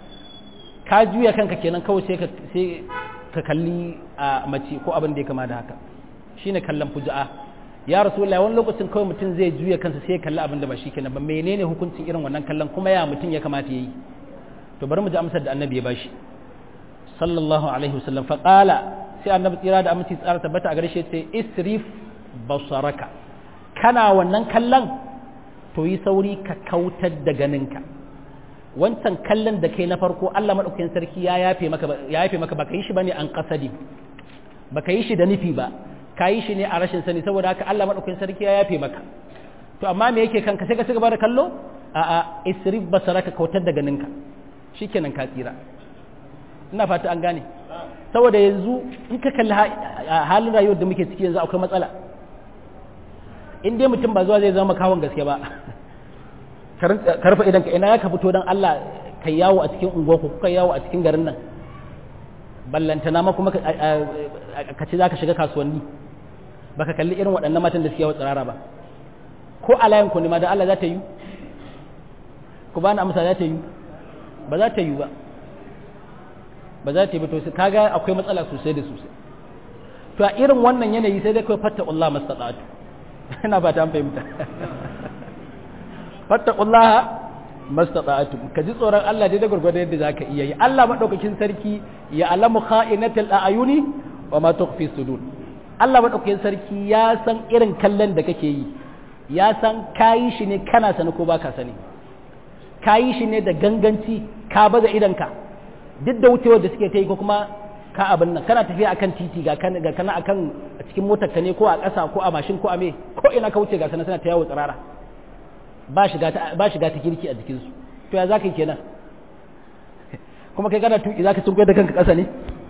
S1: ka juya kanka kenan kawai sai ka kalli a mace ko abin da ya kama da haka shine kallon fuja'a ya rasulullah wani lokacin kawai mutum zai juya kansa sai ya kalli abin da ba shi kenan ba menene hukuncin irin wannan kallon kuma ya mutum ya kamata yayi to bari mu ji amsar da annabi ya bashi sallallahu alaihi wasallam fa qala sai annabi tsira da aminci tsara tabbata a gare shi sai isrif basaraka kana wannan kallon to yi sauri ka kautar da ganinka wancan kallon da kai na farko Allah madaukakin sarki ya yafe maka ya yafe maka baka yi shi bane an kasadi baka yi shi da nufi ba ka yi shi ne a rashin sani saboda haka Allah madaukakin sarki ya yafe maka to amma me yake kanka sai ka ci gaba da kallo a a isrif basaraka kautar da ganinka shikenan ka tsira ina fata an gane saboda yanzu in ka kalli halin rayuwar da muke ciki yanzu akwai matsala in dai mutum ba zuwa zai zama kawon gaske ba karfa idan ka ina ya ka fito don Allah ka yawo a cikin unguwarku kuka yawo a cikin garin nan ballantana ma kuma ka ce za ka shiga kasuwanni ba ka kalli irin waɗannan matan da suke yawo tsirara ba ko a layin ku ne ma da Allah za ta yi ku ba na amsa za ta yi ba za ta yi ba ba za ta yi ba to sai kaga akwai matsala sosai da sosai to a irin wannan yanayi sai dai kawai fatta Allah mastata'atu ina ba ta fahimta fattaqullaha mastata'atu ka ji tsoron Allah dai da gurgurda yadda zaka iya yi Allah madaukakin sarki ya alamu kha'inatal a'yuni wa ma tukhfi sudur Allah madaukakin sarki ya san irin kallon da kake yi ya san kayi shi ne kana sani ko baka sani kayi shi ne da ganganci ka baza idanka duk da wucewar da suke ta yi ko kuma ka abin nan kana tafiya akan titi ga kana ga kana akan cikin motar ka ne ko a ƙasa ko a mashin ko a me ko ina ka wuce ga sana sana ta yawo tsirara ba shiga ta ba shiga ta kirki a jikin su to ya zaka yi kenan kuma kai kana tuki zaka tunkuye da kanka ƙasa ne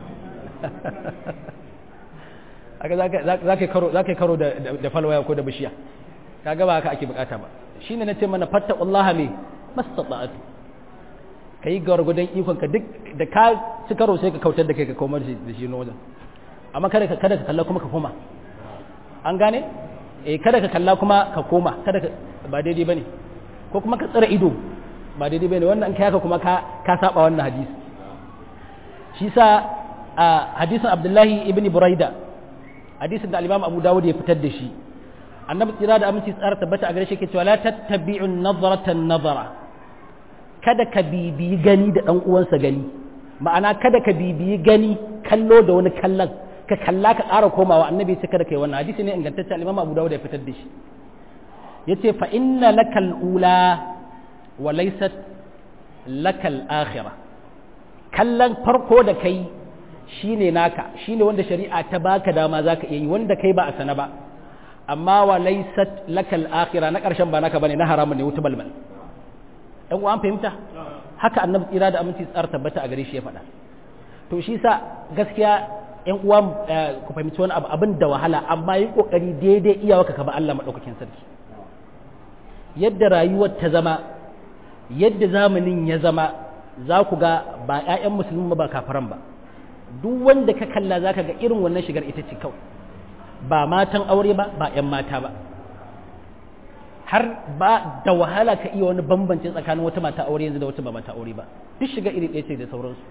S1: aka zaka zaka karo zaka karo da da falwaya ko da bishiya kaga ba haka ake bukata ba shine nace mana fattaqullaha me mastata'atu ka yi gwargwadon ikonka duk da ka ci karo sai ka kautar da kai ka komar da shi wajen amma kada ka kada ka kalla kuma ka koma an gane eh kada ka kalla kuma ka koma kada ka ba daidai bane ko kuma ka tsara ido ba daidai bane wannan kai haka kuma ka ka saba wannan hadisi shi sa a hadisin Abdullahi ibn Buraida hadisin da al-Imam Abu Dawud ya fitar da shi annabi tsira da aminci tsara tabbata a gare shi ke cewa la tattabi'u nazaratan nazara kada ka bibiyi gani da dan uwansa gani ma'ana kada ka bibiyi gani kallo da wani kallon ka kalla ka ƙara komawa annabi ce kada kai wannan hadisi ne ingantacce al-Imam Abu Dawud ya fitar da shi yace fa inna lakal ula wa laysat lakal akhirah kallon farko da kai shine naka shine wanda shari'a ta baka dama zaka iya yi wanda kai ba a sana ba amma wa laysat lakal akhirah na karshen ba naka bane na haramun ne wuta balbal dan uwa an fahimta haka annabi tsira da aminci tsar tabbata a gare shi ya faɗa to shi sa gaskiya yan uwa ku fahimci wani abu abin da wahala amma yi kokari daidai iyawarka ka ba Allah madaukakin sarki yadda rayuwar ta zama yadda zamanin ya zama za ku ga ba 'ya'yan musulmi ba kafaran ba duk wanda ka kalla za ka ga irin wannan shigar ita ce kawai ba matan aure ba ba 'yan mata ba har ba da wahala ka iya wani bambanci tsakanin wata mata aure yanzu da wata ba mata aure ba duk shiga iri ɗaya ce da sauransu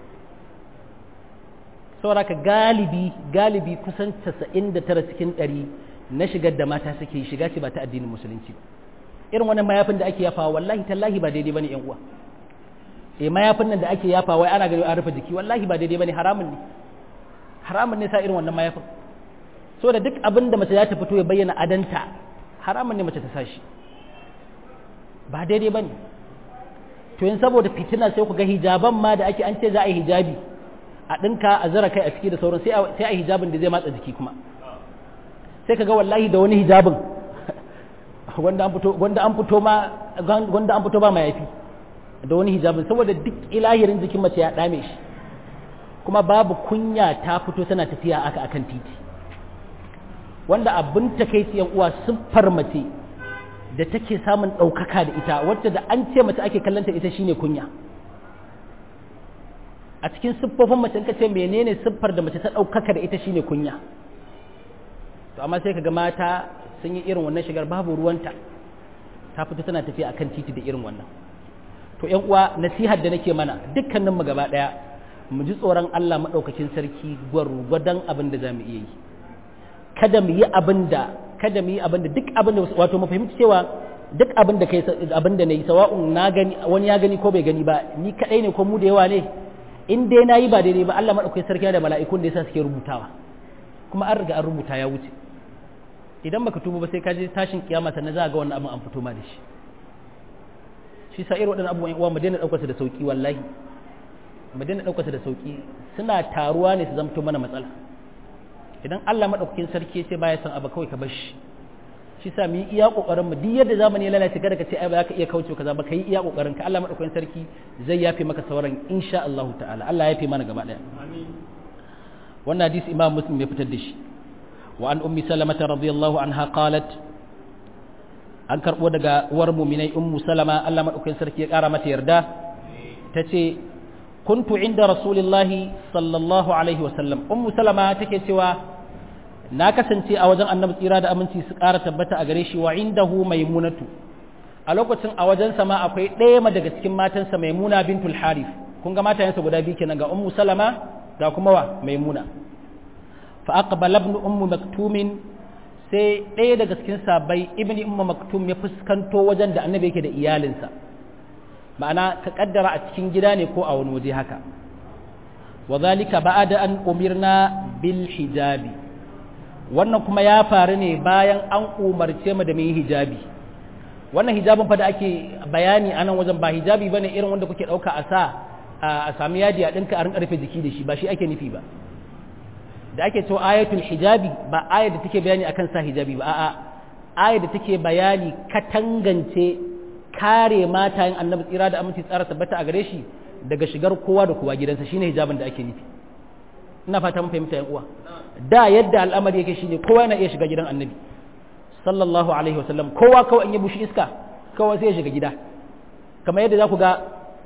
S1: saboda ka galibi galibi kusan 99 cikin 100 na shigar da mata suke shiga ce ba ta addinin musulunci ba irin wannan mayafin da ake yafawa wallahi tallahi ba daidai bane yan uwa eh mayafin nan da ake yafa wai ana gani an rufe jiki wallahi ba daidai bane haramun ne haramun ne sa irin wannan mayafin so da duk abin da mace za ta fito ya bayyana adanta haramun ne mace ta sa shi ba daidai bane to yin saboda fitina sai ku ga hijaban ma da ake an ce za a yi hijabi a ɗinka a zara kai a ciki da sauran sai a yi hijabin da zai matsa jiki kuma sai ka ga wallahi da wani hijabin wanda an fito wanda an fito ma wanda an fito ba mayafi da wani hijabin saboda duk ilahirin jikin mace ya dame shi kuma babu kunya ta fito tana tafiya aka akan titi wanda abin takeici yan uwa siffar mace da take samun ɗaukaka da ita wacce da an ce mace ake kallanta ita shine kunya a cikin siffofin mace in ka ce menene siffar da mace ta ɗaukaka da ita shine kunya to amma sai ka ga mata sun yi irin wannan shigar babu ruwanta ta fito tana tafiya akan titi da irin wannan to ƴan uwa nasihar da nake mana dukkanin mu gaba daya mu ji tsoron Allah madaukakin sarki gwargwadon abin da zamu iya yi kada mu yi abin da kada mu yi abin da duk abin da wato mu fahimci cewa duk abin da kai abin da nayi sawa'un na gani wani ya gani ko bai gani ba ni kadai ne ko mu da yawa ne in dai nayi ba daidai ba Allah madaukakin sarki da mala'ikun da yasa suke rubutawa kuma an riga an rubuta ya wuce idan baka tuba ba sai ka je tashin kiyama sannan za ga wannan abin an fito ma da shi shi sa irin waɗannan abubuwan uwa mu daina ɗaukar da sauki wallahi mu daina ɗaukar da sauki suna taruwa ne su zamto mana matsala idan Allah madaukakin sarki ya ce baya son abu kawai ka bar shi shi sa mu yi iya kokarin mu duk yadda zamani ya lalace kada ka ce ai ba za ka iya kauce kaza ba ka yi iya kokarin ka Allah madaukakin sarki zai yafe maka sauran insha Allah ta'ala Allah ya yafe mana gaba daya amin wannan hadisi Imam Muslim ya fitar da shi وعن أم سلمة رضي الله عنها قالت an karɓo daga uwar muminai ummu salama Allah maɗaukakin sarki ya ƙara mata yarda ta ce kuntu inda rasulillahi sallallahu alaihi wasallam ummu salama take cewa na kasance a wajen annabi tsira da aminci su ƙara tabbata a gare shi wa indahu maimunatu a lokacin a wajen sama akwai ɗaya daga cikin matansa maimuna bintul harif kun ga matayensa guda biyu kenan ga ummu salama ga kuma wa maimuna فأقبل ابن أم مكتوم sai ɗaya daga cikin sabai ibn umma maktum ya fuskanto wajen da annabi yake da iyalinsa ma'ana ka kaddara a cikin gida ne ko a wani waje haka wa zalika ba'da an umirna bil hijabi wannan kuma ya faru ne bayan an umarce mu da mu yi hijabi wannan hijabin fa da ake bayani a nan wajen ba hijabi bane irin wanda kuke ɗauka a sa a sami yadi a ɗinka a rinka rufe jiki da shi ba shi ake nufi ba da ake cewa ayatul hijabi ba ayar da take bayani akan sa hijabi ba a'a ayar da take bayani katangance kare matayen annabi tsira da aminci tsara tabbata a gare shi daga shigar kowa da kowa gidansa shine hijabin da ake nufi ina fata mun fahimta yan uwa da yadda al'amari yake shine kowa yana iya shiga gidan annabi sallallahu alaihi wasallam kowa kawai in ya bushi iska kowa sai ya shiga gida kamar yadda za ku ga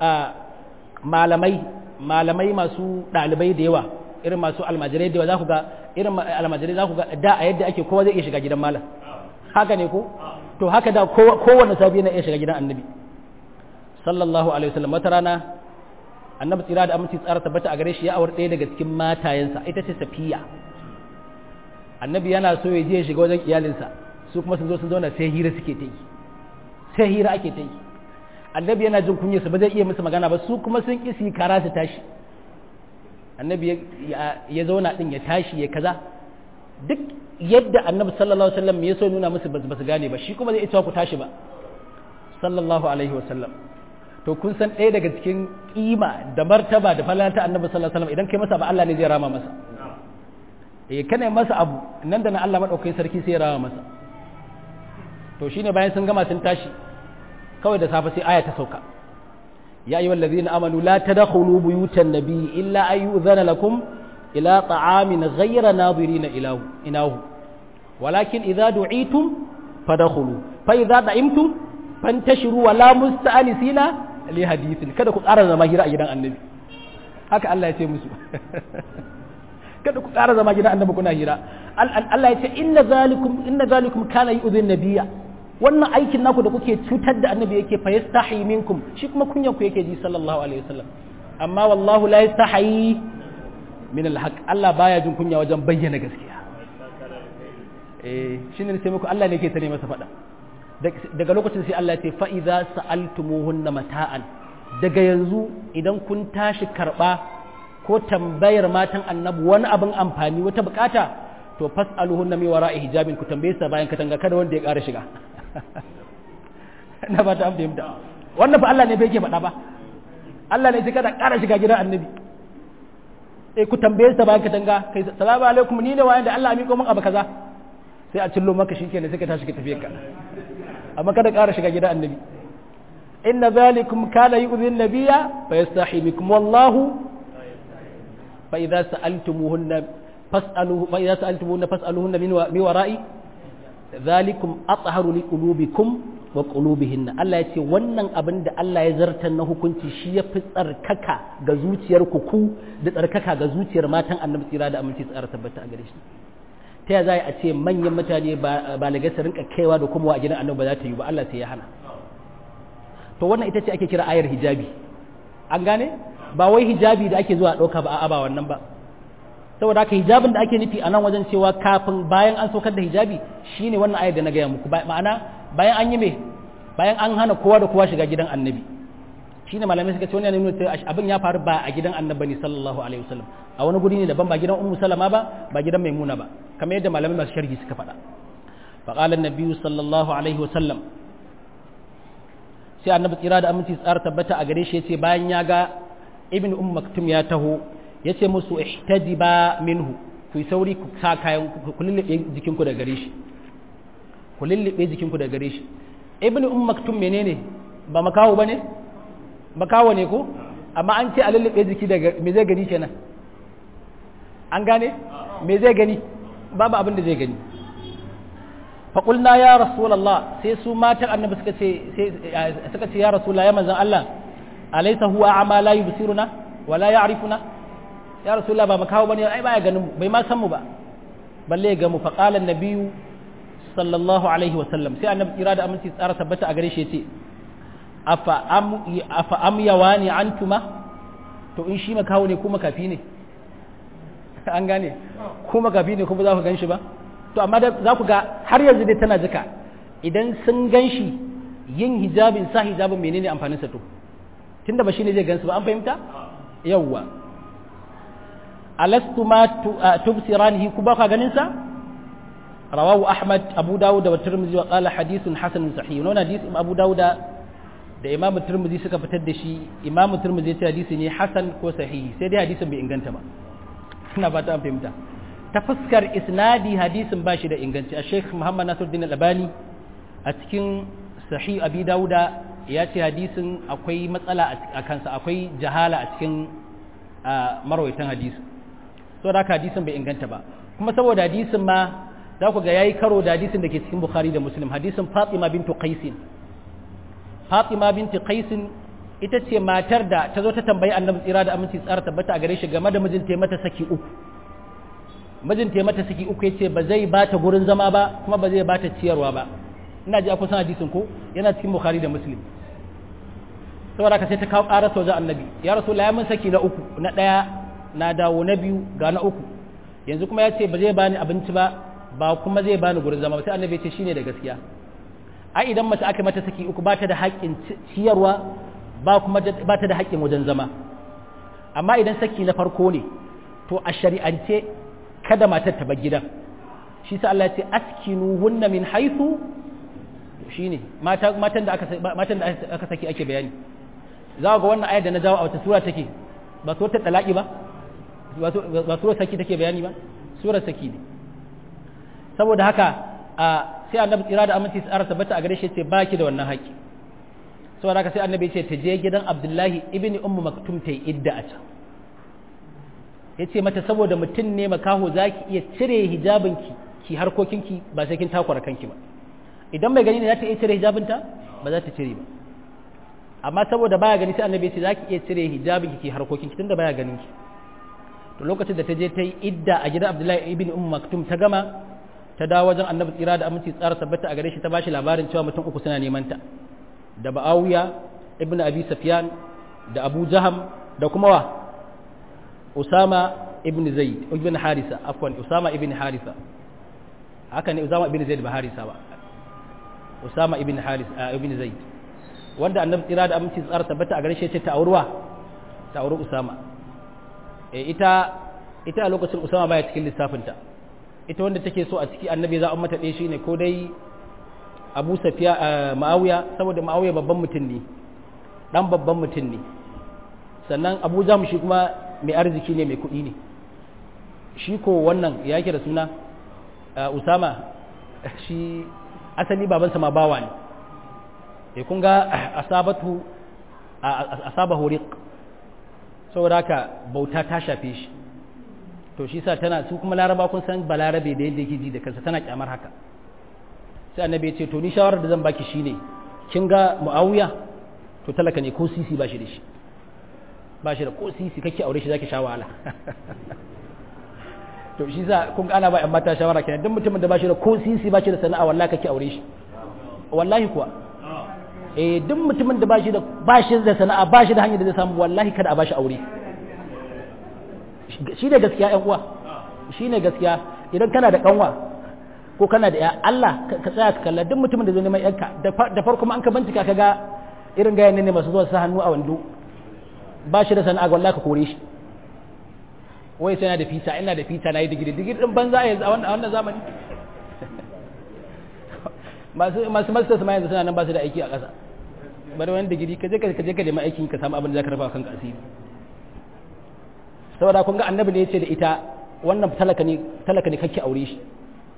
S1: malamai malamai masu ɗalibai da yawa irin masu almajirai da za ku ga irin almajirai za ku ga da a yadda ake kowa zai iya shiga gidan malam haka ne ko to haka da kowanne sabi na iya shiga gidan annabi sallallahu alaihi wasallam wata rana annabi tsira da aminci tsara tabbata a gare shi ya aure ɗaya daga cikin matayensa ita ce safiya annabi yana so ya je ya shiga wajen iyalinsa su kuma sun zo sun zauna sai hira suke ta yi sai hira ake ta yi annabi yana jin kunyarsa ba zai iya musu magana ba su kuma sun ƙi su yi kara su tashi annabi ya zauna din ya tashi ya kaza duk yadda annabi sallallahu alaihi wasallam ya so nuna musu ba su gane ba shi kuma zai ita ku tashi ba sallallahu alaihi wasallam to kun san ɗaya daga cikin kima da martaba da falata annabi sallallahu alaihi wasallam idan kai masa ba Allah ne zai rama masa eh kana masa abu nan da nan Allah madaukakin sarki sai ya rama masa to shine bayan sun gama sun tashi kawai da safe sai aya ta sauka يا أيها الذين آمنوا لا تدخلوا بيوت النبي إلا أن يؤذن لكم إلى طعام غير ناظرين إله إناه ولكن إذا دعيتم فدخلوا فإذا دعمتم فانتشروا ولا مستأنسين لحديث kada ku ƙara zama hira a gidan annabi haka Allah ya ce musu kada ku ƙara zama gidan annabi kuna hira Allah ya ce inna zalikum inna zalikum kana yu'dhin nabiyya wannan aikin naku da kuke cutar da annabi yake fa yastahi minkum shi kuma kunyan ku yake ji sallallahu alaihi wasallam amma wallahu la yastahi min alhaq Allah baya jin kunya wajen bayyana gaskiya eh shine sai muku Allah ne yake tare masa fada daga lokacin sai Allah ya ce fa idza sa'altumuhunna mata'an daga yanzu idan kun tashi karba ko tambayar matan annabi wani abin amfani wata bukata to fas'aluhunna mi wara'i hijabin ku tambaye sa bayan katanga kada wanda ya ƙara shiga na ba ta fahimta wannan fa Allah ne bai ke faɗa ba Allah ne sai kada ƙara shiga gidan annabi eh ku tambaye sa bayan katanga kai salamu alaikum ni ne wayan da Allah ya miƙo min abu kaza sai a cillo maka shikenan sai ka tashi ka tafi ka amma kada ƙara shiga gidan annabi inna zalikum kana yu'dhi an-nabiyya fa yastahi minkum wallahu fa idza sa'altumuhunna fas'aluhu fa idza sa'altumuhunna fas'aluhunna min wara'i zalikum atharu liqulubikum wa qulubihinna Allah ya ce wannan abin da Allah ya zartar na hukunci shi ya fi tsarkaka ga zuciyar ku ku da tsarkaka ga zuciyar matan annabi tsira da aminci tsara tabbata a gare shi ta ya za a ce manyan mutane ba lagai su rinka kaiwa da kuma a gidan annabi ba za ta yi ba Allah sai ya hana to wannan ita ce ake kira ayar hijabi an gane ba wai hijabi da ake zuwa ɗauka ba a'a ba wannan ba saboda haka hijabin da ake nufi a nan wajen cewa kafin bayan an saukar da hijabi shine wannan ayar da na gaya muku ma'ana bayan an yi me bayan an hana kowa da kowa shiga gidan annabi shine malamai suka ce wannan ne nuna abin ya faru ba a gidan annabi ne sallallahu alaihi wasallam a wani guri ne daban ba gidan ummu salama ba ba gidan maimuna ba kamar yadda malamai masu sharhi suka faɗa fa qala an sallallahu alaihi wasallam sai annabi tsira da aminci tsara tabbata a gare shi yace bayan ya ga ibn umm maktum ya taho yace musu ihtadiba minhu ku sauri ku sa kayan ku lullube jikinku da gare shi ku lullube jikinku da gare shi ibn umm maktum menene ba makawo bane makawo ne ko amma an ce a lullube jiki da me zai gani kenan an gane me zai gani babu abin da zai gani faƙulna ya rasulallah sai su matan annabi suka ce suka ce ya rasulallah ya manzan Allah alaysa huwa a'ma la yubsiruna wa la ya'rifuna ya rasulallah ba makawo bane ai baya ganin mu bai ma san mu ba balle ga mu faqala annabiyyu sallallahu alaihi wa sallam sai annabi kira da aminci tsara tabbata a gare shi yace afa am afa am yawani antuma to in shi makawo ne kuma kafi ne an gane kuma kafi ne kuma za ku gan shi ba to amma da za ku ga har yanzu dai tana jika idan sun gan shi yin hijabin sa hijabin menene amfanin sa to tunda ba shine zai gansu ba an fahimta yawwa alastu ma tubsiranihi ku ba ka ganin sa rawahu ahmad abu dawud da tirmidhi wa qala hadithun hasanun sahih wannan hadith abu dawud da imamu tirmidhi suka fitar da shi imamu tirmidhi ya ce hadisi ne hasan ko sahihi sai dai hadisin bai inganta ba ina ba ta fahimta ta fuskar isnadi hadisin ba shi da inganci a sheikh muhammad nasiruddin al-albani a cikin sahih abi dauda ya ce hadisin akwai matsala a kansa akwai jahala a cikin marwaitan hadisi so da hadisin bai inganta ba kuma saboda hadisin ma za ku ga yayi karo da hadisin da ke cikin bukhari da muslim hadisin fatima bintu qaisin fatima bintu qaisin ita ce matar da ta zo ta tambayi annabi tsira da aminci tsara tabbata a gare shi game da mijinta ya mata saki uku mijinta ya mata saki uku ya ce ba zai ba ta gurin zama ba kuma ba zai ba ta ciyarwa ba ina ji a kusan hadisin ko yana cikin bukhari da muslim saboda ka sai ta kawo ƙarar wajen annabi ya rasu la mun saki na uku na ɗaya na dawo na biyu ga na uku yanzu kuma ya ce ba zai bani abinci ba ba kuma zai bani gurin zama ba sai annabi ya ce shine da gaskiya ai idan mace aka mata saki uku ba ta da haƙƙin ciyarwa ba kuma ba ta da haƙƙin wajen zama amma idan saki na farko ne to a shari'ance kada matar ta bar gidan shi sa Allah ya ce askinu hunna min haythu shine mata matan da aka matan da aka saki ake bayani za ga wannan ayar da na jawo a wata sura take ba suratul talaqi ba ba surar saki take bayani ba surar saki ne saboda haka a sai annabi tsira da aminci tsara tabbata a gare shi ce baki da wannan haƙi saboda haka sai annabi ce ta je gidan abdullahi ibni ummu maktum ta yi idda a can ya ce mata saboda mutum ne makaho za ki iya cire hijabinki ki harkokinki ba sai kin takwara kanki ba idan mai gani ne za ta iya cire hijabinta ba za ta cire ba amma saboda baya gani sai annabi ce za ki iya cire hijabinki ki harkokinki tunda baya ganin ki to lokacin da ta je ta yi idda a gidan abdullahi ibn ummu maktum ta gama ta dawo wajen annabi tsira da aminci tsara tabbata a gare shi ta bashi labarin cewa mutum uku suna neman ta da ba'awiya ibn abi sufyan da abu jaham da kuma wa usama ibn zaid ibn harisa afwan usama ibn harisa haka ne usama ibn zaid ba harisa ba usama ibn haris ibn zaid wanda annabi tsira da aminci tsara tabbata a gare shi ce ta aurwa ta auri usama ita ita a lokacin usama baya cikin lissafinta ita wanda take so a ciki annabi za a mata ɗaya shine ko dai abu safiya ma'awiya saboda ma'awiya babban mutum ne dan babban mutum ne sannan abu jam shi kuma mai arziki ne mai kuɗi ne shi ko wannan ya yake da suna usama shi asali babansa ma bawa ne e kun ga asabatu asaba horiq saboda haka bauta ta shafe shi to shi sa tana su kuma laraba kun san balarabe da yadda yake ji da kansa tana kyamar haka sai annabi ya ce to ni shawarar da zan baki shine kin ga muawiya to talaka ne ko sisi ba shi da shi ba shi da ko sisi kake aure shi zaki sha wahala to shi sa kun ana ba yan mata shawara kenan duk mutumin da ba shi da ko sisi ba shi da sana'a wallahi kake aure shi wallahi kuwa eh duk mutumin da ba shi da ba shi da sana'a ba shi da hanyar da zai samu wallahi kada a ba shi aure shi ne gaskiya ‘yan uwa shi ne gaskiya idan kana da kanwa ko kana da ya Allah ka tsaya ka kalla duk mutumin da zai neman yanka da farko an ka bincika ka ga irin gayan ne masu zuwa sa hannu a wando ba shi da sana'a wallahi ka kore shi wai sai na da fita ina da fita na yi digiri digiri din banza a yanzu a wannan zamani masu masu masters ma yanzu suna nan ba su da aiki a ƙasa bari wani digiri ka je ka je ka nemi aikin ka samu abin da zaka rafa kanka asiri saboda kun ga annabi ne ya ce da ita wannan talaka ne talaka ne kake aure shi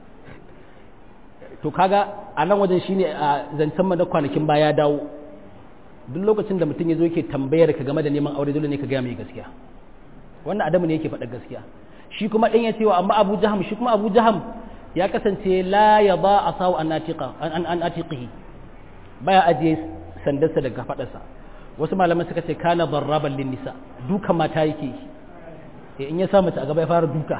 S1: to kaga a nan wajen shine a zancen mana kwanakin baya dawo duk lokacin da mutum ya zo yake tambayar ka game da neman aure dole ne ka gaya mai gaskiya wannan adamu ne yake faɗa gaskiya shi kuma ɗan ya cewa amma abu jaham shi kuma abu jaham ya kasance la ya ba a sawu an an atiqihi baya ajiye sandarsa daga faɗarsa wasu malaman suka ce kana barraban lin nisa duka mata yake yi in ya sa mace a gaba ya fara duka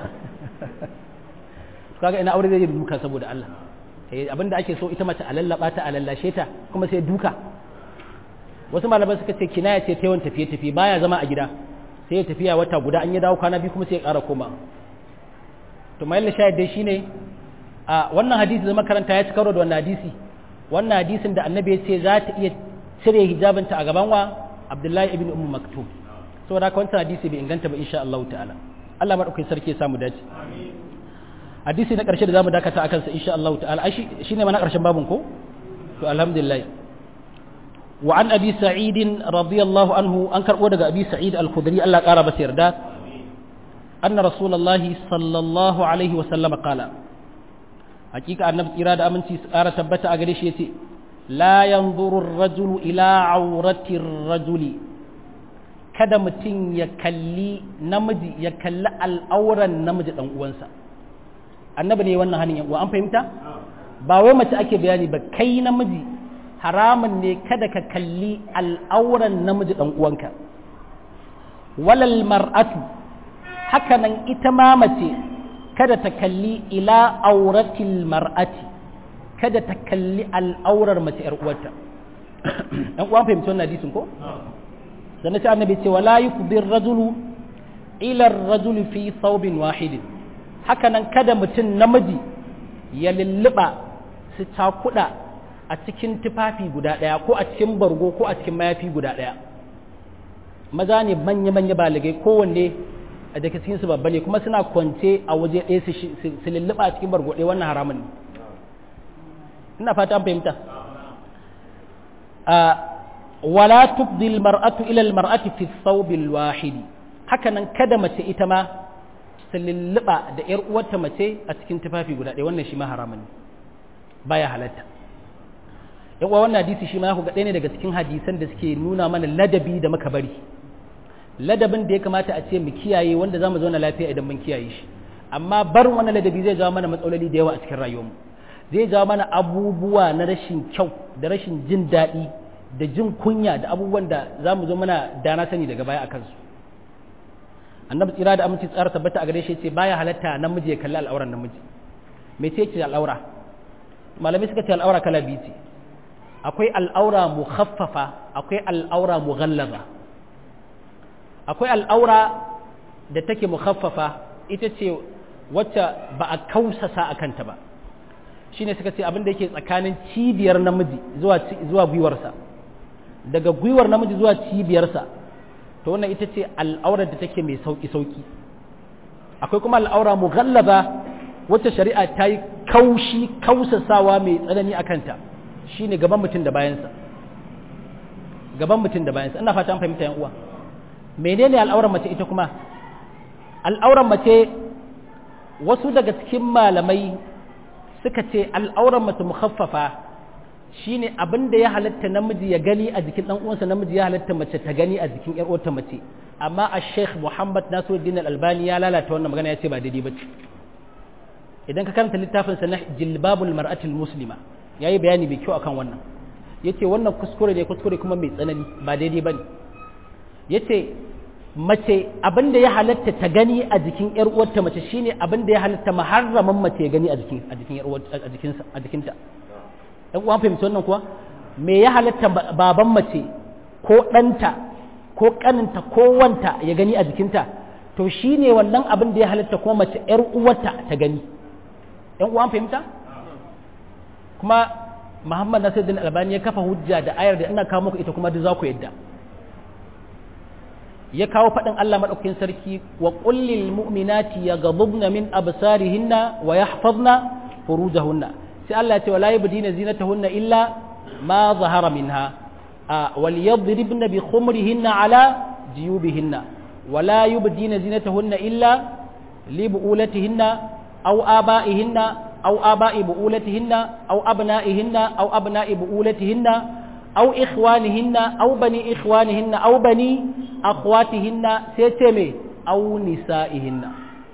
S1: kaga ina aure zai yi duka saboda Allah abinda ake so ita mace a lallaba ta a lallashe ta kuma sai duka wasu malaman suka ce kinaya ce ta yawan tafiye tafiye baya zama a gida sai ya tafiya wata guda an ya dawo kwana biyu kuma sai ya ƙara koma to mai shahid dai shine a wannan hadisi da makaranta ya ci karo da wannan hadisi wannan hadisin da annabi ya ce za ta iya cire hijabinta a gaban wa Abdullahi ibn Ummu Maktum saboda haka wancan hadisi bai inganta ba insha Allah ta'ala Allah madaukakin sarki ya samu dace hadisi na ƙarshe da zamu dakata akan sa insha Allah ta'ala ai shine ma na ƙarshen babun ko to alhamdulillah wa an abi sa'id radiyallahu anhu an karbo daga abi sa'id al-khudri Allah ƙara masa yarda anna rasulullahi sallallahu alaihi wa sallam qala hakika annabi tsira da aminci su ƙara tabbata a gare shi yace la yanzuru ar-rajulu ila awrati ar-rajuli kada mutum ya kalli namiji ya kalli al'auran namiji dan uwansa annabi ne wannan hanin yan an fahimta ba wai mace ake bayani ba kai namiji haramun ne kada ka kalli al'auran namiji dan uwanka walal mar'atu hakanan ita ma mace kada ta kalli ila auratil mar'ati kada ta kalli al'aurar mace yar uwarta ɗan uwan fahimci wannan hadisin ko sannan sai annabi ce wala yufdir rajulu ila rajuli fi thawbin wahidin haka nan kada mutum namiji ya lulluɓa su cakuɗa a cikin tufafi guda ɗaya ko a cikin bargo ko a cikin mayafi guda ɗaya maza ne manya-manya baligai kowanne a daga cikin su babba ne kuma suna kwance a waje ɗaya su lulluɓa a cikin bargo ɗaya wannan haramun ne ina fata an fahimta wala tubdil mar'atu ila al-mar'ati fi thawb al-wahidi haka nan kada mace ita ma ta lulluɓa da ‘yar uwarta mace a cikin tufafi guda ɗaya wannan shi ma haramun ne baya halatta yan uwa wannan hadisi shi ma ku ga ɗaya ne daga cikin hadisan da suke nuna mana ladabi da muka bari ladabin da ya kamata a ce mu kiyaye wanda za mu zauna lafiya idan mun kiyaye shi amma barin wannan ladabi zai jawo mana matsaloli da yawa a cikin rayuwarmu zai jawo mana abubuwa na rashin kyau da rashin jin daɗi da jin kunya da abubuwan da za mu zo mana dana sani daga baya a kansu annabi tsira da aminci tsara tabbata a gare shi ce baya halatta namiji ya kalli al'auran namiji me ce ce al'aura malamai suka ce al'aura kala biyu ce akwai al'aura mukhaffafa akwai al'aura mughallaza akwai al'aura da take mukhaffafa ita ce wacce ba a kausasa a kanta ba shine suka ce abin da yake tsakanin cibiyar namiji zuwa zuwa gwiwarsa daga gwiwar namiji zuwa cibiyarsa to wannan ita ce al'aurar da take mai sauki-sauki akwai kuma al'aura mughallaba wacce shari'a ta yi kaushi kausasawa mai tsanani a kanta shine gaban mutum da bayansa gaban mutum da bayansa ina fata an fahimta yan uwa menene al'aurar mace ita kuma al'aurar mace wasu daga cikin malamai suka ce al'aurar mace mukhaffafa shine abin da ya halatta namiji ya gani a jikin dan uwansa namiji ya halatta mace ta gani a jikin yar uwarta mace amma a Sheikh Muhammad Nasiruddin Al-Albani ya lalata wannan magana ya ce ba daidai bace idan ka karanta littafin sa na Jilbabul Mar'atil Muslima yayi bayani mai kyau akan wannan yace wannan kuskure ne kuskure kuma mai tsanani ba daidai bane yace mace abin da ya halatta ta gani a jikin yar uwarta mace shine abin da ya halatta muharraman mace ya gani a jikin a jikin yar uwarta a jikinsa a jikinta ɗan uwan fahimci wannan kuwa me ya halatta baban mace ko ɗanta ko ƙaninta ko wanta ya gani a jikinta to shi ne wannan abin da ya halatta kuma mace ‘yar uwarta ta gani ‘yan uwan fahimta kuma muhammad nasiruddin albani ya kafa hujja da ayar da ina kawo muku ita kuma duk za ku yadda ya kawo faɗin Allah maɗaukakin sarki wa ƙullil mu'minati ya gabubna min absarihinna wa yahfazna furujahunna sai Allah ya ce wala yabdina zinatahunna illa ma zahara minha wal yadribna bi khumrihinna ala jiyubihinna wala yubdina zinatahunna illa li bu'ulatihinna aw aba'ihinna aw aba'i bu'ulatihinna aw abna'ihinna aw abna'i bu'ulatihinna aw ikhwanihinna aw bani ikhwanihinna aw bani akhwatihinna sai ce me aw nisa'ihinna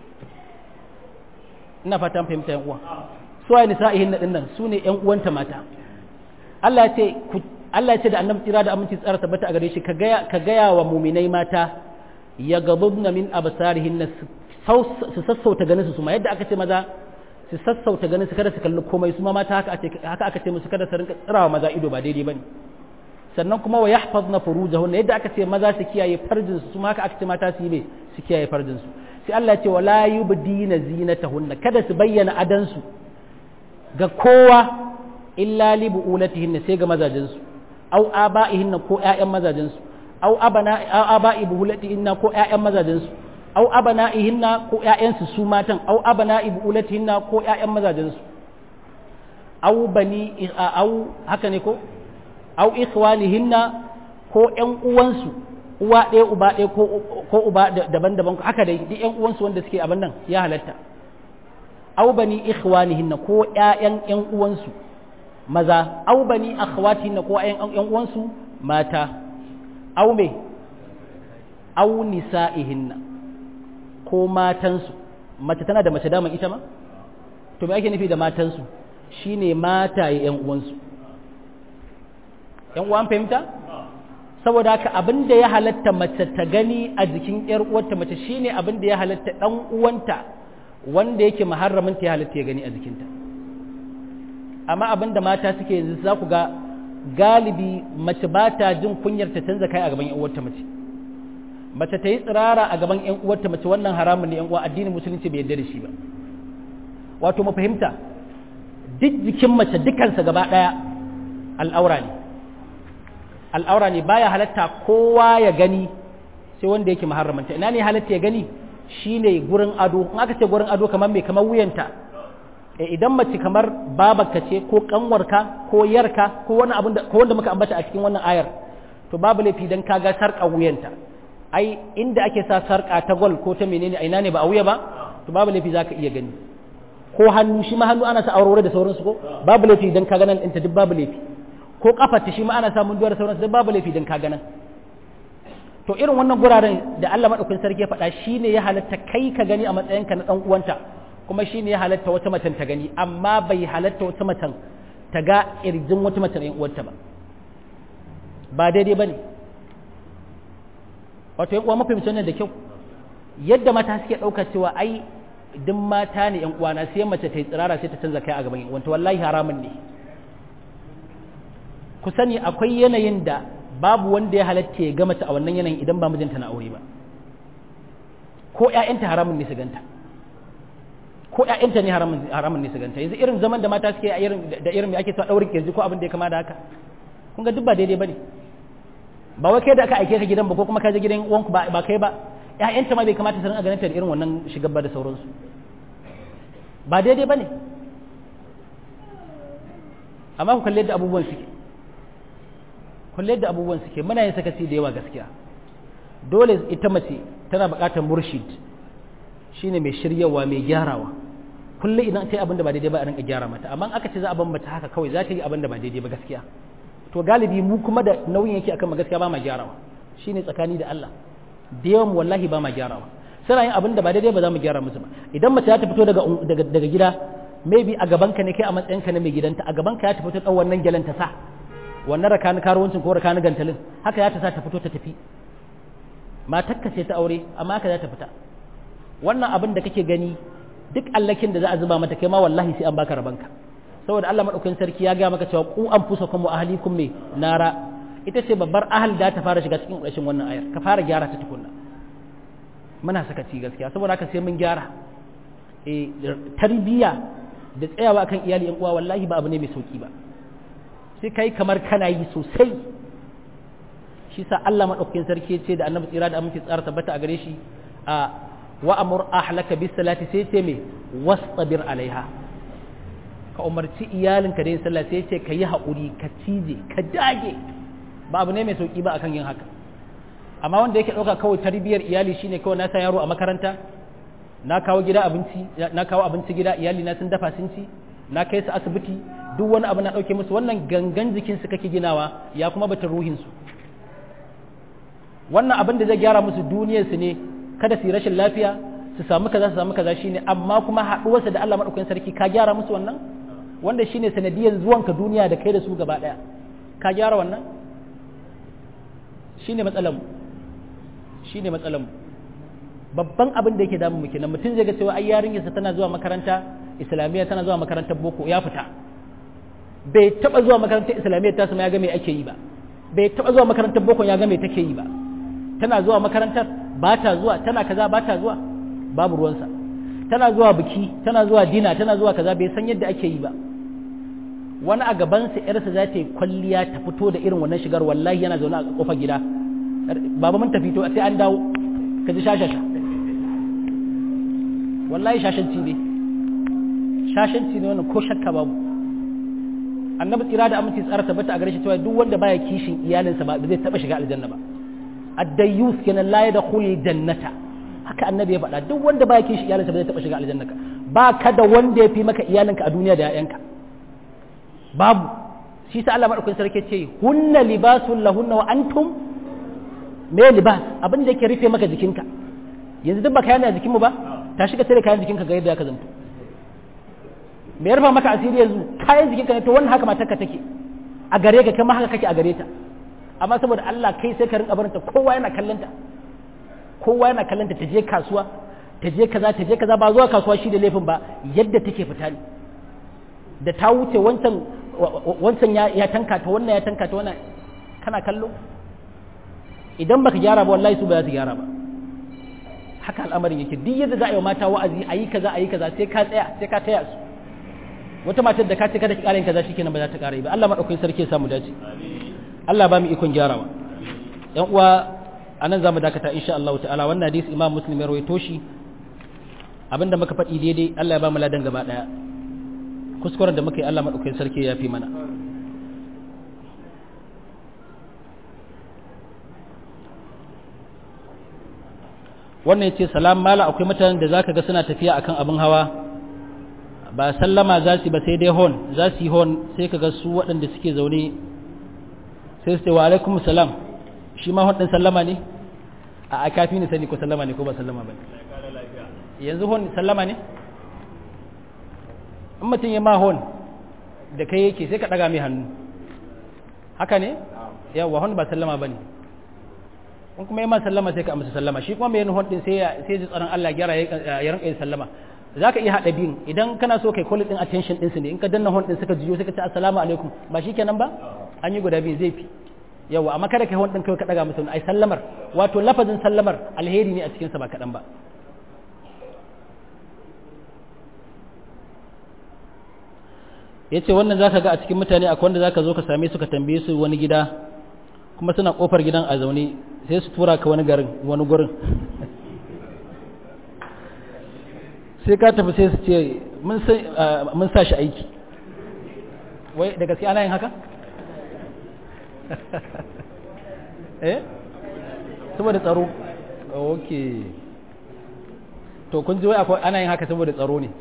S1: ina fatan fahimta yan uwa su waye nisa'ihin na dinnan su ne ƴan uwanta mata Allah ya ce Allah ya ce da annabi tsira da aminci tsara tabbata a gare shi ka gaya ka gaya wa muminai mata ya gabubna min absarihin su sassauta ganin su su ma yadda aka ce maza su sassauta ganin su kada su kalli komai su ma mata haka haka aka ce musu kada su rinka tsirawa maza ido ba daidai bane sannan kuma wa yahfazna furujahunna yadda aka ce maza su kiyaye farjin su ma haka aka ce mata su yi ne su kiyaye farjin su sai Allah ya ce wala yubdina zinatahunna kada su bayyana adansu ga kowa illa li bu'ulatihinna sai ga mazajinsu au aba'ihinna ko ƴaƴan mazajinsu au abana aba'i bu'ulatihinna ko ƴaƴan mazajinsu au abana'ihinna ko ƴaƴansu su matan au abana'i bu'ulatihinna ko ƴaƴan mazajinsu au bani au haka ne ko au ikhwanihinna ko ƴan uwansu uwa ɗaya uba ɗaya ko uba daban-daban haka dai duk ƴan uwansu wanda suke abin nan ya halatta aw bani ikhwanihinna ko ƴaƴan ƴan uwansu maza aw bani akhwatihinna ko ƴaƴan ƴan uwansu mata aw me aw nisa'ihinna ko matansu mace tana da mace dama ita ma to me ake nufi da matansu shine mataye ƴan uwansu ƴan uwan fahimta saboda haka abin da ya halatta mace ta gani a jikin ƴar uwarta mace shine abin da ya halatta ɗan uwanta wanda yake maharramin ta halatta ya gani a jikinta amma abin da mata suke yanzu za ku ga galibi mace ba ta jin kunyar ta canza kai a gaban yan uwarta mace mace ta yi tsirara a gaban yan uwarta mace wannan haramun ne yan uwa addinin musulunci bai yarda da shi ba wato mu fahimta duk jikin mace dukansa gaba daya al'aura ne al'aura ne baya halatta kowa ya gani sai wanda yake muharramanta ina ne halatta ya gani shine gurin ado in aka ce gurin ado kamar mai kamar wuyanta idan mace kamar babarka ce ko kanwarka ko yarka ko wani abin da ko wanda muka ambata a cikin wannan ayar to babu laifi dan kaga sarƙa wuyanta ai inda ake sa sarƙa ta gol ko ta menene a ina ne ba a wuya ba to babu laifi zaka iya gani ko hannu shi ma hannu ana sa aurore da sauransu ko babu laifi dan ka ganan ɗinta duk babu laifi ko kafarta shi ma ana sa munduwa da sauransu duk babu laifi dan ka ganan to irin wannan guraren da Allah madaukakin sarki ya faɗa shine ya halatta kai ka gani a matsayinka na dan uwanta kuma shine ya halatta wata macen ta gani amma bai halatta wata macen ta ga irjin wata macen ɗan uwarta ba ba daidai bane wato yan uwa mafi wannan da kyau yadda mata suke ɗauka cewa ai duk mata ne yan uwana sai mace ta yi tsirara sai ta canza kai a gaban yan uwanta wallahi haramun ne ku sani akwai yanayin da babu wanda ya halatta ya ga mace a wannan yanayin idan ba mijinta na aure ba ko ƴaƴanta haramun ne su ganta ko ƴaƴanta ne haramun ne su ganta yanzu irin zaman da mata suke da irin mai ake sa daurin kirji ko abin da ya kama da haka kun ga duk ba daidai bane ba wai kai da aka aike ka gidan ba ko kuma ka je gidan uwanku ba ba kai ba ƴaƴanta ma bai kamata su rinka ganin ta da irin wannan shigar ba da sauransu ba daidai bane amma ku kalle da abubuwan suke kulle da abubuwan suke muna yin sakaci da yawa gaskiya dole ita mace tana buƙatar murshid shine mai shiryawa mai gyarawa kulle idan ta yi abin da ba daidai ba a rinka gyara mata amma aka ce za a ban mata haka kawai za ta yi abin da ba daidai ba gaskiya to galibi mu kuma da nauyin yake akan gaskiya ba ma gyarawa shine tsakani da Allah da yawan wallahi ba ma gyarawa suna yin abin da ba daidai ba za mu gyara musu ba idan mace ta fito daga daga gida maybe a gaban ka ne kai a matsayinka na mai gidanta a gaban ka ya tafi ta tsawon wannan gyalen ta sa wannan rakani karuwancin ko rakani gantalin haka ya ta sa ta fito ta tafi matakka ce ta aure amma haka za ta fita wannan abin da kake gani duk allakin da za a zuba mata kai ma wallahi sai an baka rabanka saboda Allah madaukakin sarki ya ga maka cewa ku anfusakum wa ahlikum me nara ita ce babbar ahal da ta fara shiga cikin rashin wannan ayar ka fara gyara ta tukunna muna sakaci gaskiya saboda haka sai mun gyara eh tarbiyya da tsayawa akan iyali yan uwa wallahi ba abu ne mai sauki ba sai kai kamar kana yi sosai shi sa Allah madaukakin sarki ce da annabi tsira da aminci tsara tabbata a gare shi a wa amur ahlaka bis salati sai ce me wastabir alaiha ka umarci iyalinka da yin sallah sai ce ka yi haƙuri ka cije ka dage ba abu ne mai sauki ba akan yin haka amma wanda yake ɗauka kawai tarbiyyar iyali shine kawai na sa yaro a makaranta na kawo gida abinci na kawo abinci gida iyali na sun dafa sun ci na kai su asibiti duk wani abu na ɗauke musu wannan gangan jikinsu kake ginawa ya kuma batun ruhinsu wannan abin da zai gyara musu duniyarsu ne kada su yi rashin lafiya su samu kaza su samu kaza shine amma kuma haɗuwarsa da Allah maɗaukakin sarki ka gyara musu wannan wanda shine sanadiyar zuwanka duniya da kai da su gaba ɗaya ka gyara wannan shine matsalar shine matsalar babban abin da yake damu mu kenan mutum zai ga cewa ai yarinyarsa tana zuwa makaranta islamiyya tana zuwa makarantar boko ya fita bai taba zuwa makarantar islamiyya ta sama ya ga me ake yi ba bai taba zuwa makarantar boko ya ga me take yi ba tana zuwa makarantar ba ta zuwa tana kaza ba ta zuwa babu ruwansa tana zuwa biki tana zuwa dina tana zuwa kaza bai san yadda ake yi ba wani a gabansa yarsa za ta yi kwalliya ta fito da irin wannan shigar wallahi yana zaune a kofar gida baba mun tafi to sai an dawo ka ji shashasha wallahi shashanci ne shashanci ne wannan ko shakka babu annabi tsira da aminci tsara tabbata a gare shi cewa duk wanda baya kishin iyalinsa ba zai taba shiga aljanna ba ad-dayyus kenan la yadkhul jannata haka annabi ya faɗa duk wanda baya kishin iyalinsa ba zai taba shiga aljanna ka ba ka da wanda ya fi maka iyalinka a duniya da 'ya'yanka babu shi sa Allah madaukakin sarki ce hunna libasul lahunna wa antum me libas abin da yake rufe maka jikinka yanzu duk ba kayan a jikinmu ba ta shiga tare kayan jikinka ga yadda ya ka zanto me ya rufa maka asiri yanzu kayan jikinka ne to wannan haka matarka take a gare ka kai ma haka kake a gare ta amma saboda Allah kai sai ka rinka barinta kowa yana kallanta kowa yana kallanta ta je kasuwa ta je kaza ta je kaza ba zuwa kasuwa shi da laifin ba yadda take fita ne da ta wuce wancan wancan ya tanka ta wannan ya tanka ta wannan kana kallo idan baka gyara ba wallahi su ba za su gyara ba haka al'amarin yake duk yadda za a yi mata wa'azi a yi kaza a yi kaza sai ka tsaya sai ka taya su wata matar da ka ce kada ki ƙara yin kaza shikenan ba za ta ƙara yi ba Allah madaukakin sarki ya samu dace Allah ba mu ikon gyarawa yan uwa anan zamu dakata insha Allah ta'ala wannan hadisi Imam Muslim ya rawaito shi abinda muka faɗi daidai Allah ya ba mu ladan gaba daya kuskuren da muka yi Allah madaukakin sarki ya fi mana wannan ya ce salam mala akwai mutanen da zaka ga suna tafiya akan abin hawa ba sallama za su ba sai dai hon za su yi hon sai ka ga su waɗanda suke zaune sai su ce wa alaikum salam shi ma hon ɗin sallama ne a kafi ni sani ko sallama ne ko ba sallama ba yanzu hon sallama ne in mutum ya ma hon da kai yake sai ka ɗaga mai hannu haka ne yawa hon ba sallama ba ne in kuma yi ma sallama sai ka amsa sallama shi kuma mai yin hon ɗin sai ya ji tsaron Allah gyara ya rinka yin sallama za ka iya haɗa biyun idan kana so kai kwalli ɗin attention ɗinsu ne in ka danna hon ɗin suka jiyo suka ce assalamu alaikum ba shi kenan ba an yi guda biyu zai fi yawa amma kada kai hon ɗin kai ka ɗaga musu ai sallamar wato lafazin sallamar alheri ne a cikinsa ba kaɗan ba ya ce wannan za ka ga a cikin mutane akwai wanda za ka zo ka same su ka tambaye su wani gida kuma suna kofar gidan a zaune sai su tura ka wani garin wani gurin sai ka tafi sai su ce mun sa shi aiki wai da gaske ana yin haka? eh saboda tsaro ok to kun ji wai akwai ana yin haka saboda tsaro ne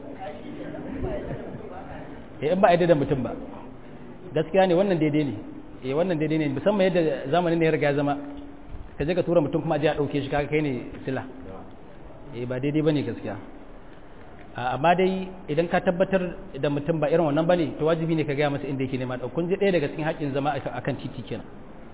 S1: eh in ba a da mutum ba gaskiya ne wannan daidai ne eh wannan daidai ne musamman yadda zamanin ne ya riga zama ka je ka tura mutum kuma je a dauke shi kaga kai ne sila eh ba daidai bane gaskiya amma dai idan ka tabbatar da mutum ba irin wannan bane to wajibi ne ka gaya masa inda yake nema da kun ji ɗaya daga cikin haƙƙin zama akan titi kenan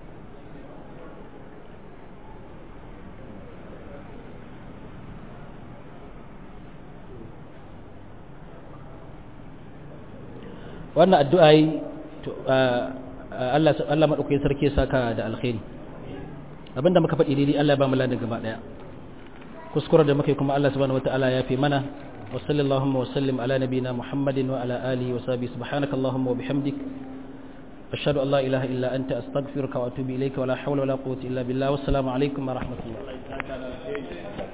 S1: wannan addu'a yi Allah Allah madaukakin sarki ya saka da alkhairi abinda muka faɗi daidai Allah ya ba mu ladan gaba daya kuskure da muke kuma Allah subhanahu wataala ya fi mana wa sallallahu wa sallim ala nabiyina Muhammadin wa ala alihi wa sahbihi subhanaka allahumma wa bihamdik ashhadu an la ilaha illa anta astaghfiruka wa atubu ilayka wa la hawla wa la quwwata illa billah wassalamu alaikum wa rahmatullah